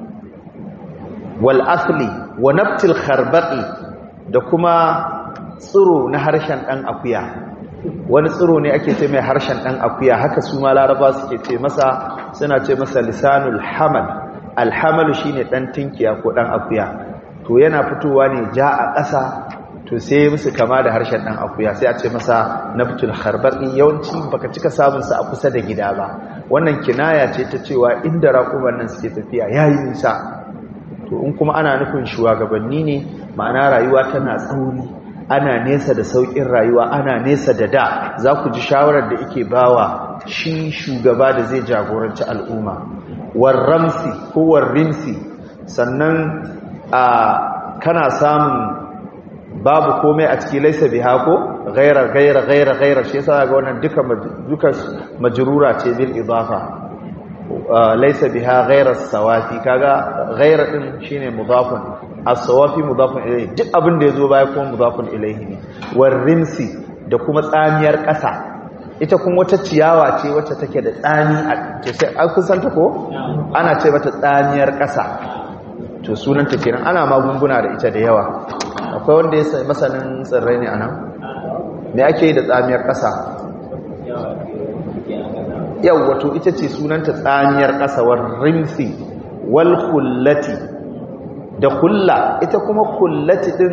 wal asli wa naftil kharbaqi da kuma tsiro na harshen dan akuya wani tsiro ne ake ce mai harshen dan akuya haka su ma laraba suke ce masa suna ce masa lisanul hamal alhamalu shine dan tinkiya ko dan akuya to yana fitowa ne ja a ƙasa to sai musu kama da harshen dan akuya sai a ce masa naftul kharbaqi yawanci baka cika samun sa a kusa da gida ba wannan kinaya ce ta cewa inda raƙuman nan suke tafiya yayi nisa to in kuma ana nufin shugabanni ne ma'ana rayuwa tana tsauri ana nesa da saukin rayuwa ana nesa da da za ku ji shawarar da ike bawa shi shugaba da zai jagoranci al'umma warramsi ko warrimsi sannan a kana samun babu komai a ciki laisa biha ko gaira gaira gaira gaira shi yasa ga wannan duka duka majrura ce bil idafa laisa biha gaira sawafi kaga gaira din shine mudafun as-sawafi mudafun ilayhi duk abin da yazo baya kuma mudafun ilayhi ne warrimsi da kuma tsamiyar ƙasa ita kuma wata ciyawa ce wacce take da tsami a sai an kusanta ko ana ce mata tsamiyar ƙasa to sunanta kenan ana magunguna da ita da yawa akwai wanda ya sai masanin tsirrai ne anan me ake yi da tsamiyar ƙasa yau wato ita ce sunanta tsamiyar ƙasa war rimsi wal kullati da kulla ita kuma kullati din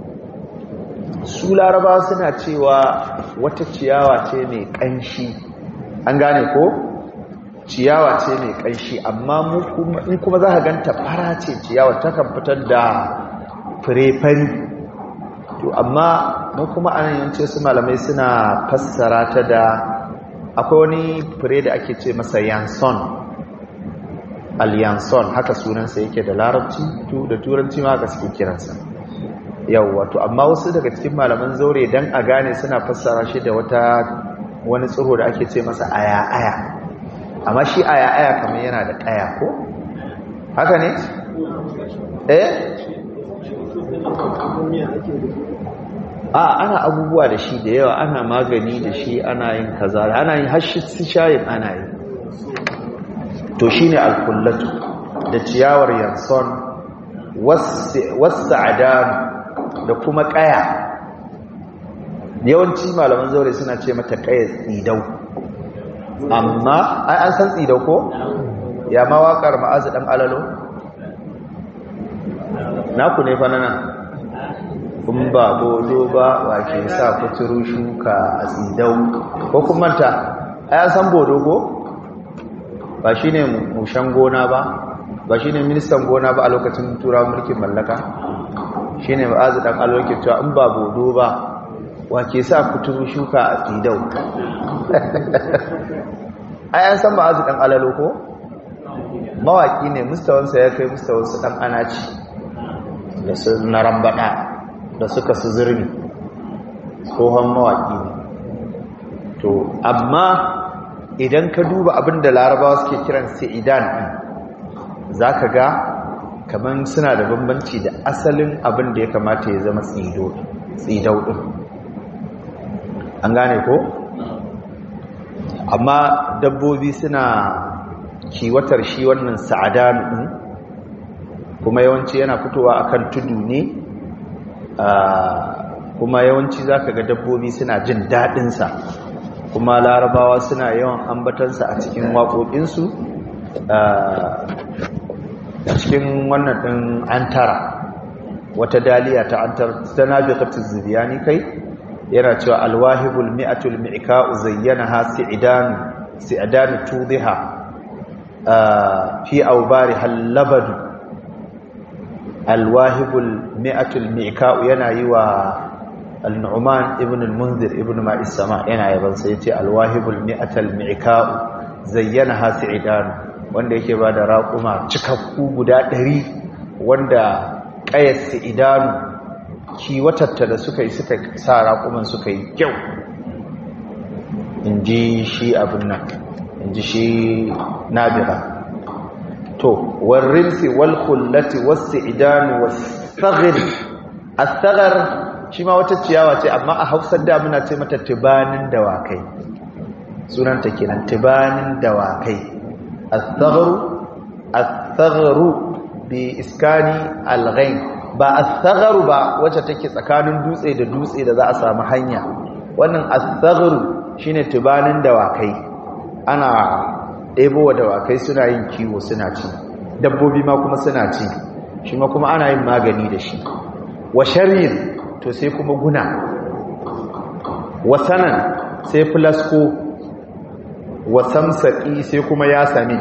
su laraba suna cewa wata ciyawa ce mai ƙanshi an gane ko ciyawa ce mai ƙanshi amma in kuma za ka ganta fara ce ciyawa takan fitar da fure-fari to amma mun kuma anan yance su malamai suna fassara ta da akwai wani fure da ake ce masa yanson al-yanson haka sunansa yake da larabci da turanci ma haka suke kiransa yau wato amma wasu daga cikin malaman zaure dan a gane suna fassara shi da wata wani tsiro da ake ce masa aya-aya amma shi aya-aya kamar yana da kaya ko haka ne eh a ana abubuwa da shi da yawa ana magani da shi ana yin kaza ana yin hashi shayin ana yi to shine alkullatu da ciyawar yanson wasu adam da kuma kaya yawanci malaman zaure suna ce mata kaya tsidau amma ai an san tsidau ko ya ma waƙar ma'azu ɗan alalo naku ne fa nan kun ba bodo ba wake sa kuturu shuka a tsidau ko kun manta ai an san bodo ko ba shine mushan gona ba ba shine ministan gona ba a lokacin turawa mulkin mallaka shi ne ma'azu ɗan alwarki cewa in ba bodo ba wake sa kuturu shuka a tsidau ai an san ma'azu ɗan alalo ko mawaƙi ne mustawansa ya kai mustawansa ɗan anaci da su na rambaɗa da suka su zirni tsohon mawaƙi ne to amma idan ka duba abin da larabawa suke kiran idan ɗin za ka ga kamar suna da bambanci da asalin abin da ya kamata ya zama tsidau ɗin an gane ko? amma dabbobi suna kiwatar shi wannan sa'adanu ɗin kuma yawanci yana fitowa akan tudu ne kuma yawanci za ka ga dabbobi suna jin daɗinsa kuma larabawa suna yawan ambatansa a cikin waƙoƙinsu a cikin wannan ɗin an tara wata daliya ta an tara ta nabi kaftin zubiyani kai yana cewa alwahibul mi'atul mi'ka'u zayyanaha si'danu si'danu tudhiha fi awbari halabadu alwahibul mi'atul mi'ka'u yana yi wa al-nu'man ibn al-munzir ibn ma'is sama yana yaban sai yace alwahibul mi'atul mi'ka'u zayyanaha si'danu wanda yake ba da raƙuma cikakku guda ɗari wanda ƙayar idanu kiwatatta da suka yi suka sa raƙuman suka yi kyau in ji shi abin nan in ji shi nabira to warrinsi walkullati wasu idanu wasu asagar shi ma wata ciyawa ce amma a hausar damuna ce mata tibanin dawakai sunanta kenan tibanin dawakai الثغر الثغر بإسكان الغين ba الثغر ba wacce take tsakanin dutse da dutse da za a samu hanya wannan الثغر shine tubanin dawakai ana ɗebo wa dawakai suna yin kiwo suna ci dabbobi ma kuma suna ci shi ma kuma ana yin magani da shi wa sharir to sai kuma guna wa sanan sai flasko wa samsaki sai kuma ya sami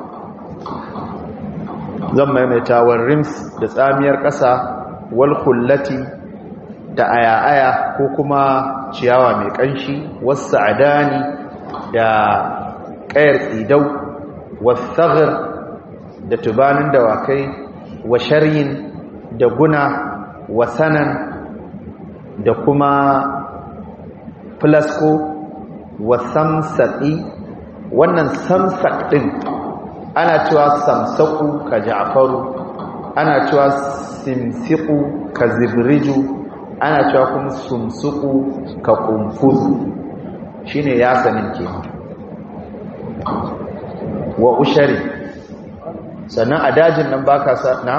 zan maimaita wa rims da tsamiyar ƙasa wal kullati da aya-aya ko kuma ciyawa mai ƙanshi wasu adani da ƙayar tsidau wasaghir da tubanin dawakai wa sharyin da guna wa sanan da kuma flasko wa samsaki wannan samsak ɗin ana cewa samsaku ka ja'faru ana cewa simsiku ka zibriju ana cewa kuma sumsuku ka kumfuzu shine ya sanin ke wa ushari sannan a dajin nan baka sa na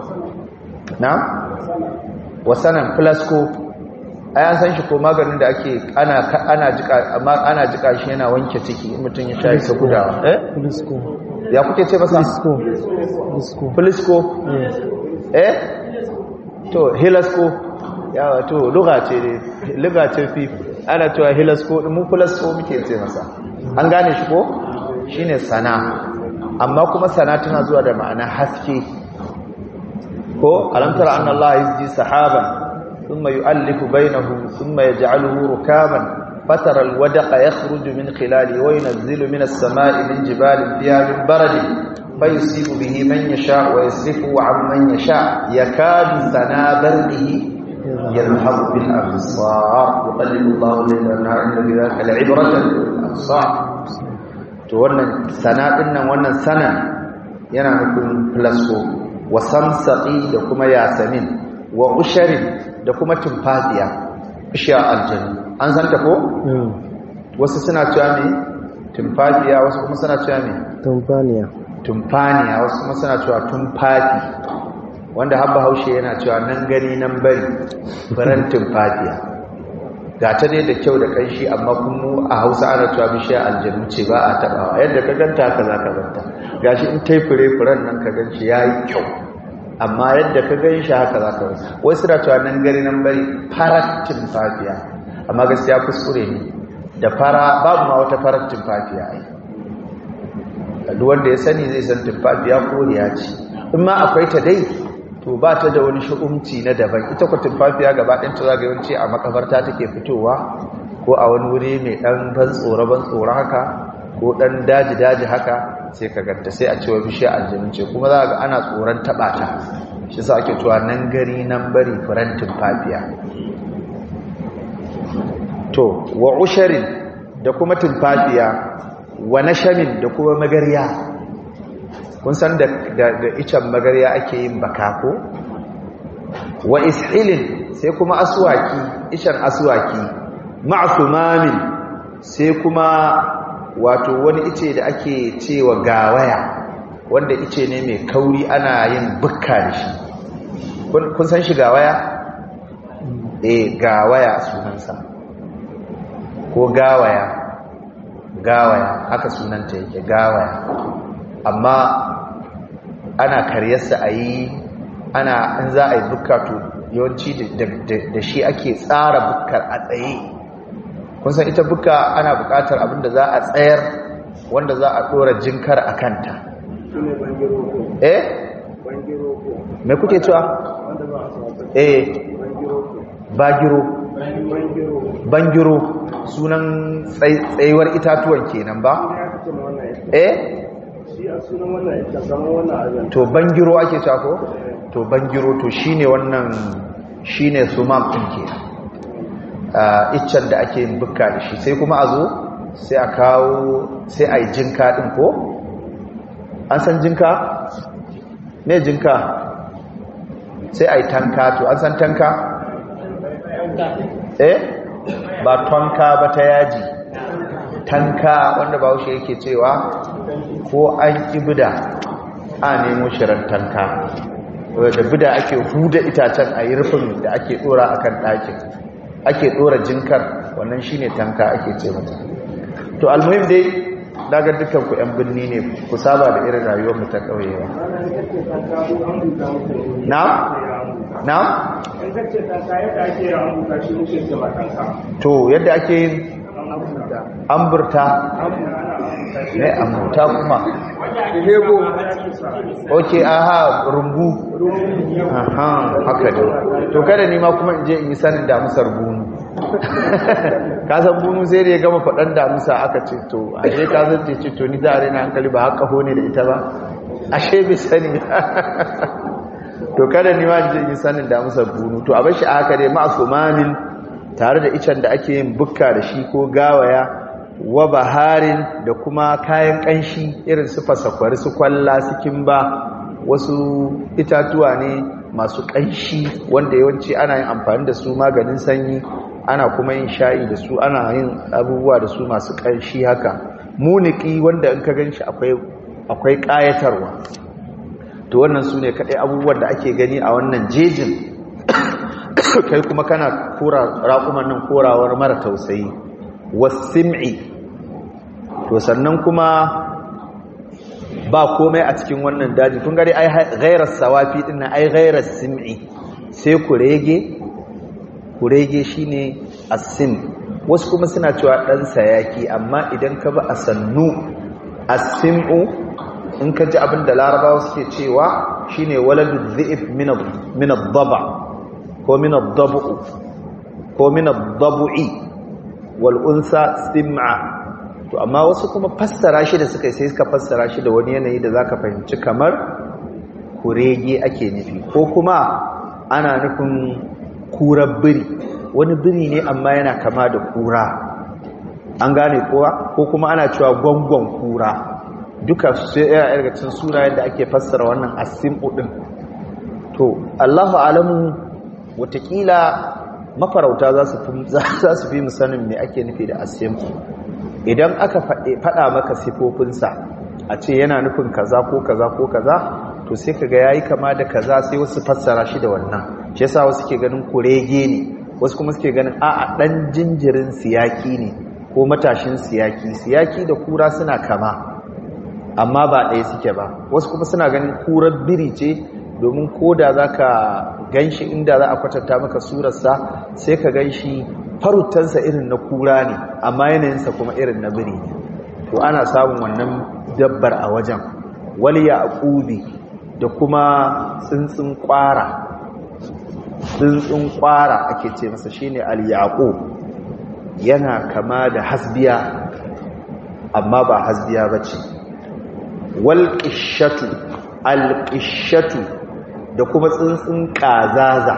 na wasanan flasko ayan san shi ko maganin da ake ana ana jika amma ana jika shi yana wanke ciki in mutum ya sha shi gudawa eh Flisco. ya kuke ce masa Flisco. Flisco. flisco Yes. eh to hilasco ya wato lugha ce ne lugha ce fi ana cewa hilasco din mu flisco muke ce masa an gane shi ko shine sana amma kuma sana tana zuwa da ma'ana haske ko alamtar anna Allah yajji sahaban ثم يؤلف بينه ثم يجعله ركاما فترى الودق يخرج من خلاله وينزل من السماء من جبال فيها من برد فيصيب به من يشاء ويصرفه عن من يشاء يكاد سنا برده يذهب بالأبصار يقلب الله الليل والنهار إن في ذلك لعبرة للأبصار to wannan sana din nan wannan sana yana nufin plasco wa samsaqi da kuma yasamin wa usharin da kuma tumfafiya bishiya aljanu an san ta ko Mm. wasu suna cewa me tumfafiya wasu kuma suna cewa me Tumfaniya. tumfaniya wasu kuma suna cewa tumfafi wanda habba haushe yana cewa nan gani nan bari furen tumfafiya ga ta dai da kyau da kanshi amma kuma a hausa ana cewa bishiya aljanu ce ba a tabawa yadda ka ganta haka za ka ganta gashi in tai fure furen nan ka gan shi ya yi kyau amma yadda ka gan shi haka za ka ganta wai suna cewa nan gani nan bari farar tumfafiya amma gaskiya kuskure ne da fara babu ma wata farar tumfafiya ai duk wanda ya sani zai san tumfafiya koriya ce in ma akwai ta dai to ba ta da wani shu'umci na daban ita ku tumfafiya gaba ɗin ta zaga yawanci a makabarta take fitowa ko a wani wuri mai ɗan ban tsoro ban tsoro haka ko ɗan daji daji haka sai ka ganta sai a cewa bishiyar aljanu ce kuma za ga ana tsoron taɓa ta shi sa ake cewa nan gari nan bari furen tumfafiya to wa usharin da kuma tumfafiya wa nashamin da kuma magarya kun san da da icen magarya ake yin baka ko wa ishilin sai kuma aswaki icen aswaki ma'sumamin sai kuma wato wani ice da ake cewa gawaya wanda ice ne mai kauri ana yin bukka da shi kun kun san shi gawaya eh gawaya sunansa ko gawaya gawaya haka sunanta yake gawaya amma ana karyarsa a yi ana in za a yi bukka to yawanci da shi ake tsara bukkar a tsaye kun san ita bukka ana bukatar abinda za a tsayar wanda za a dora jinkar a kanta eh me kuke cewa eh bagiro bangiro sunan tsayuwar itatuwan kenan ba eh to bangiro ake cewa ko to bangiro to shine wannan shine sumam din kenan iccen da ake yin bukka da shi sai kuma a zo sai a kawo sai a yi jinka din ko an san jinka ne jinka sai a yi tanka to an san tanka eh ba tonka ba ta yaji tanka wanda ba haushe yake cewa ko an ƙi bida a nemo shirin tanka da bida ake huda itacen a yi rufin da ake dora a kan ɗakin ake dora jinkar wannan shi ne tanka ake ce mata to almuhim dai daga dukkan ku 'yan birni ne ku saba da irin rayuwar mu ta ƙauyewa na? na? to yadda ake yin amburta ne amburta kuma ok aha rumbu aha haka ne to kada ni ma kuma in je in yi sanin damusar bunu kasan bunu sai da ya gama faɗan damusa aka ce to ashe kasan ce ce to ni za a rena hankali ba haka hone da ita ba ashe bai sani to kada ni ma in yi sanin damusar bunu to a bashi a haka dai ma'asumanin tare da icen da ake yin bukka da shi ko gawaya wa baharin da kuma kayan kanshi irin su fasakwari su kwalla su kimba wasu itatuwa ne masu kanshi wanda yawanci ana yin amfani da su maganin sanyi ana kuma yin sha'i da su ana yin abubuwa da su masu kanshi haka muniki wanda in ka ganshi akwai akwai kayatarwa to wannan su ne kaɗai abubuwan da ake gani a wannan jejin kai kuma kana kora raƙuman nan korawar mara tausayi wasim'i to sannan kuma ba komai a cikin wannan daji kun gari ai ghairar sawafi din nan ai ghairar sim'i sai kurege kurege shine as-sim wasu kuma suna cewa dan sayaki amma idan ka ba asannu as-sim'u in ka ji abin da larabawa suke cewa shine waladu dhi'ib min min ad-daba ko min ad-dabu ko min ad-dabu'i wal unsa sim'a to amma wasu kuma fassara shi da suka sai suka fassara shi da wani yanayi da zaka fahimci kamar kurege ake nufi ko kuma ana nufin kurar biri wani biri ne amma yana kama da kura an gane kowa ko kuma ana cewa gwangon kura duka sai yana daga cikin sunayen da ake fassara wannan asim'u din to Allahu alamu watakila mafarauta za su fi musanin me ake nufi da asim'u idan aka faɗa maka sifofinsa a ce yana nufin kaza ko kaza ko kaza to sai kaga yayi kama da kaza sai wasu fassara shi da wannan shi yasa wasu ke ganin kurege ne wasu kuma suke ganin a'a dan jinjirin siyaki ne ko matashin siyaki siyaki da kura suna kama amma ba ɗaya suke ba wasu kuma suna ganin kurar biri ce domin koda zaka ganshi inda za a kwatanta maka surarsa sai ka ganshi farutansa irin na kura ne amma yanayinsa kuma irin na biri ne to ana samun wannan dabbar a wajen wal yaqubi da kuma tsuntsun kwara tsuntsun kwara ake ce masa shine al yaqub yana kama da hasbiya amma ba hasbiya bace wal qishatu al qishatu da kuma tsuntsun kazaza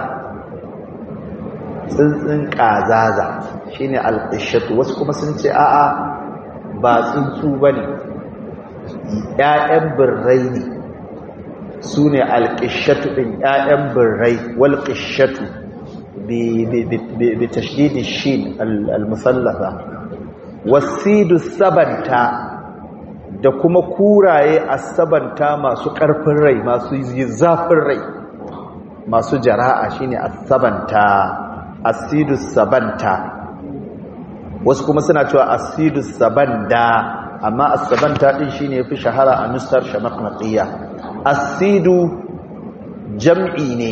tsuntsun kazaza shine alqishatu wasu kuma sun ce a'a ba tsuntsu bane ƴaƴan birrai ne sune alqishatu din ƴaƴan birrai wal qishatu bi bi tashdid ash-shin al-musallafa wasidu sabanta da kuma kuraye asabanta masu ƙarfin rai masu zafin rai masu jara'a shine asabanta asidus sabanta wasu kuma suna cewa asidus sabanda amma asabanta din shine yafi shahara a nusar shamaknatiya asidu jam'i ne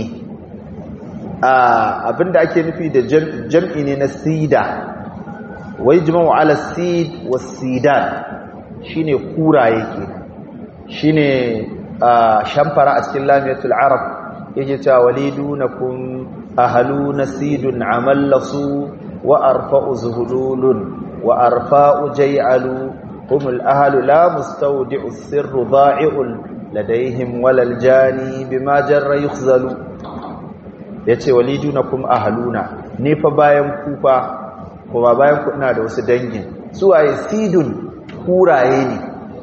abinda ake nufi da jam'i ne na sida wai jima'u ala sid wa sidan shine kuraye ke shine shamfara a cikin lamiyatul arab yake cewa walidunakum ahaluna sidun amallasu wa arfa'u zuhululun wa arfa'u jay'alu humul ahlu la mustawdi'u sirru dha'i'un ladaihim walal jani bima jarra yukhzalu yace walidunakum ahaluna ne fa bayan kufa kuma bayan ku ina da wasu dangin suwaye sidun kuraye ne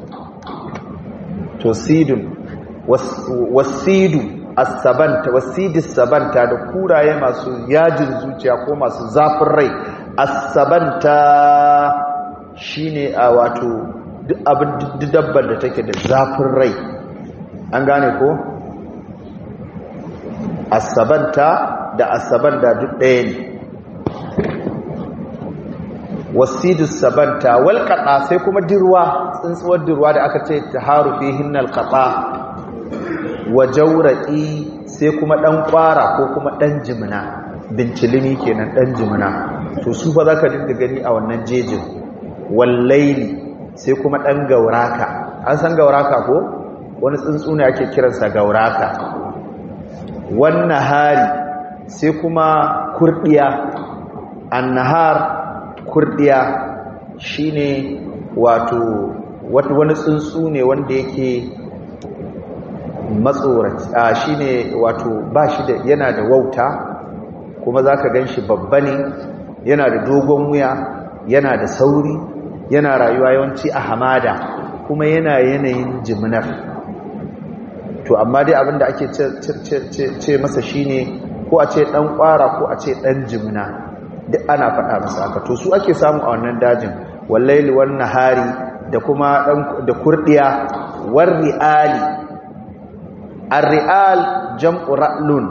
to sidun wasidu as-sabanta wasidis sabanta da kuraye masu yajin zuciya ko masu zafin rai as-sabanta shine a wato duk abin dabbar da take da zafin rai an gane ko as-sabanta da as-sabanta duk ɗaya ne wasidus sabanta wal qata sai kuma dirwa tsuntsuwar dirwa da aka ce taharu fihinnal qata wa jawraqi sai kuma dan kwara ko kuma dan jimina bincilimi kenan dan jimina to su fa zaka dinga gani a wannan jejin wallaili sai kuma dan gauraka an san gauraka ko wani tsuntsu ne ake kiransa gauraka wannan hari sai kuma kurdiya annahar kurdiya shine wato wani tsuntsu ne wanda yake matsoraci a shine wato ba shi da yana da wauta kuma zaka ganshi babba ne yana da dogon wuya yana da sauri yana rayuwa yawanci a hamada kuma yana yanayin jiminar to amma dai abinda ake ce masa shine ko a ce dan kwara ko a ce dan jimina duk ana faɗa masa haka to su ake samu a wannan dajin wallaili wan nahari da kuma da kurdiya war ri'ali ar-ri'al jam'u ra'lun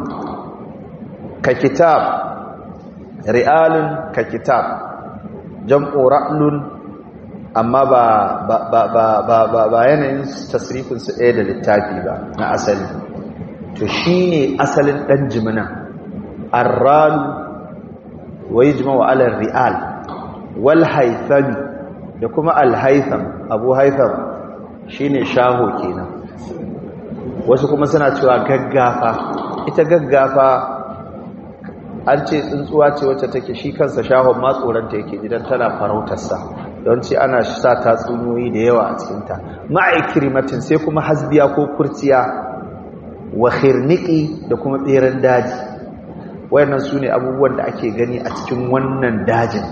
ka kitab ri'alun ka kitab jam'u ra'lun amma ba ba ba ba ba ba, ba yanayin tasrifin su ɗaya da littafi ba na asali to shine asalin dan jimina ar-ral wa yajma'u 'ala ar-ri'al wal haythami da kuma al-haytham abu haytham shine shaho kenan wasu kuma suna cewa gaggafa ita gaggafa an ce tsuntsuwa ce wacce take shi kansa shahon ma tsoronta yake idan tana farautarsa don ce ana sa tatsuniyoyi da yawa a cikinta ma'aikirimatin sai kuma hasbiya ko kurciya wa khirniki da kuma tseren daji wayannan su ne abubuwan da ake gani a cikin wannan dajin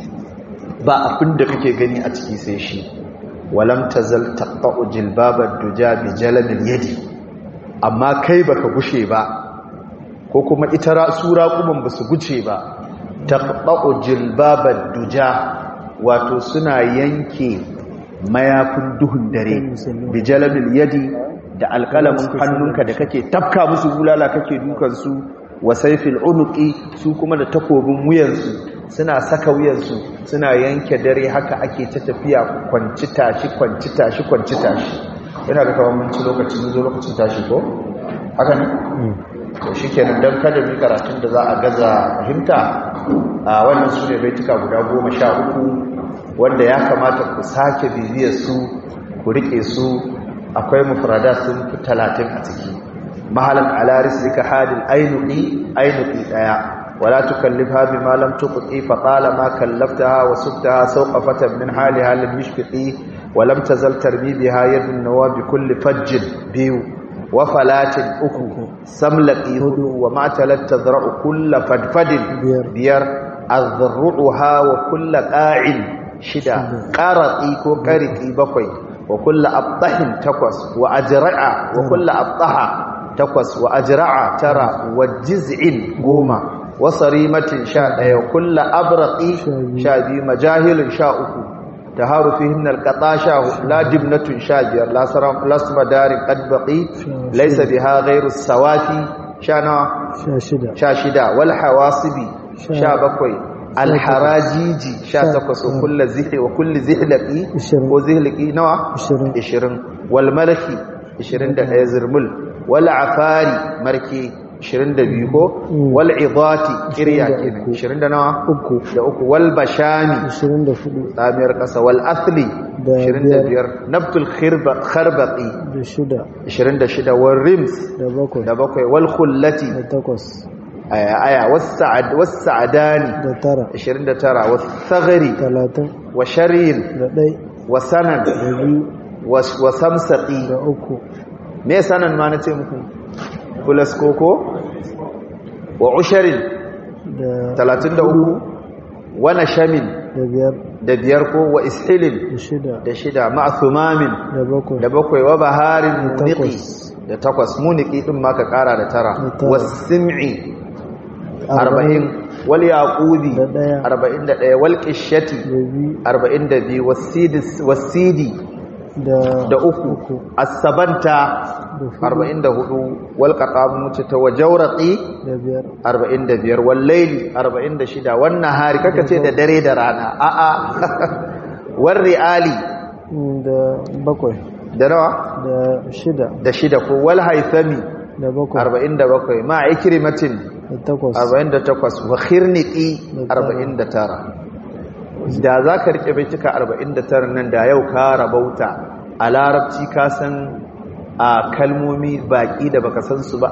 ba abin da kake gani a ciki sai shi walam tazal taqta'u jilbabat duja bi jalamil yadi amma kai baka gushe ba ko kuma ita sura kuma ba su guce ba taqta'u jilbabat duja wato suna yanke mayafin duhun dare bi jalamil yadi da alkalamin hannunka da kake tafka musu bulala kake dukan su wa sayfil unuqi su kuma da takobin wuyansu suna saka wuyansu suna yanke dare haka ake ta tafiya kwanci tashi kwanci tashi kwanci tashi yana da kawai mun ci lokaci mun zo lokacin tashi ko haka ne to shikenan dan kada mu karatun da za a gaza fahimta a wannan su ne baituka guda goma sha uku wanda ya kamata ku sake bibiyar su ku rike su akwai mufrada sun fi talatin a ciki mahalan ala rislika hadil ainuqi ainuqi daya wala tukallifha bima lam tuqi fa talama kallaftaha wa subtaha sawqafatan min haliha lam yashfiqi wa lam tazal tarbibiha yadun nawabi kulli fajjin biyu wa falatin uku samlaqi hudu wa ma talat tazra'u kull fadfadin biyar azruha wa kull qa'in shida qarati ko qariti bakwai wa kull abtahin takwas wa ajra'a wa kull abtaha takwas wa ajra'a tara wa jiz'in goma wa sarimatin sha daya kull abraqi sha biyu majahilun sha uku taharu fihin alqata sha la dibnatun sha biyar la saram lasma darin qad baqi laysa biha ghayru sawafi sha na sha shida wal hawasibi sha bakwai alharajiji sha takwas wa kullu zihli wa kullu zihlaqi ko zihlaqi nawa 20 wal malaki 21 zirmul wal afari marke 22 ko wal idati kirya kenan 20 da nawa uku da uku wal bashami 24 tsamiyar kasa wal athli Da 25 nabtul khirba kharbaqi da shida 26 wal rims da bakwai da bakwai wal khullati da takwas aya aya was sa'ad was sa'adani da tara 29 was saghri talatin wa sharin da ɗai wa sanan da biyu wa wa samsaqi da uku me sanan ma nace muku plus koko wa usharin da 33 wa nashamin da biyar da biyar ko wa ishilin da shida da shida ma'a thumamin da bakwai da bakwai wa baharin Da muniki takwas. da takwas muniki din ma ka kara da tara Da tara. wasim'i arba'in wal yaqubi Da ɗaya. arba'in da ɗaya wal qishati da biyu arba'in da biyu wasidi wasidi da da uku as-sabanta da hudu arba'in da hudu wal qatamu ta wajawraqi da biyar arba'in da biyar wal layli arba'in da shida wan nahari kaka ce da dare da rana a'a war ri'ali mm, da bakwai da nawa da shida da shida ko wal haithami da bakwai 47 ma ikrimatin da takwas 48 wa khirniqi Da tara. 49 da zaka rike baitika 49 nan da yau ka rabauta a larabci ka san a kalmomi baki da baka san su ba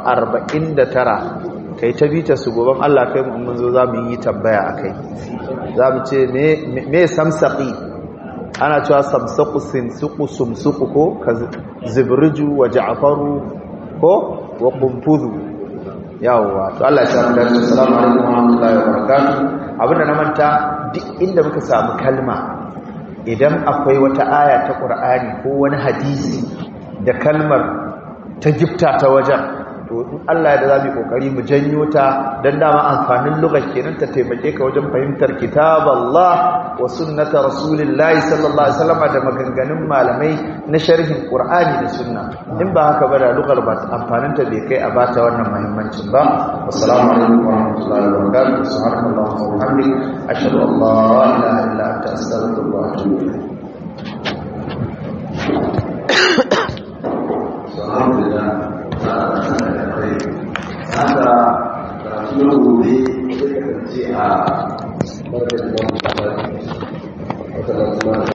49 kai ta bita su goban Allah kai mu mun zo zamu yi tambaya akai zamu ce me me samsaqi ana cewa samsaku sinsuku sumsuku ko ka zibriju wa ja'faru ko wa qunfudu yawwa to Allah ya samu dace assalamu alaikum wa rahmatullahi wa barakatuh abinda na manta duk inda muka samu kalma idan akwai wata aya ta Qur'ani ko wani hadisi da kalmar ta gifta ta wajen to in Allah ya da zamu kokari mu janyo ta dan dama amfanin lugar kenan ta taimake ka wajen fahimtar kitaballah wa sunnata rasulillahi sallallahu alaihi wasallam da maganganun malamai na sharhin Qur'ani da sunna in ba haka ba da lugar ba amfanin ta bai kai a bata wannan muhimmancin ba assalamu alaikum wa rahmatullahi wa barakatuh subhanallahi wa bihamdihi ashhadu an la ilaha illa anta astaghfiruka wa atubu ilayk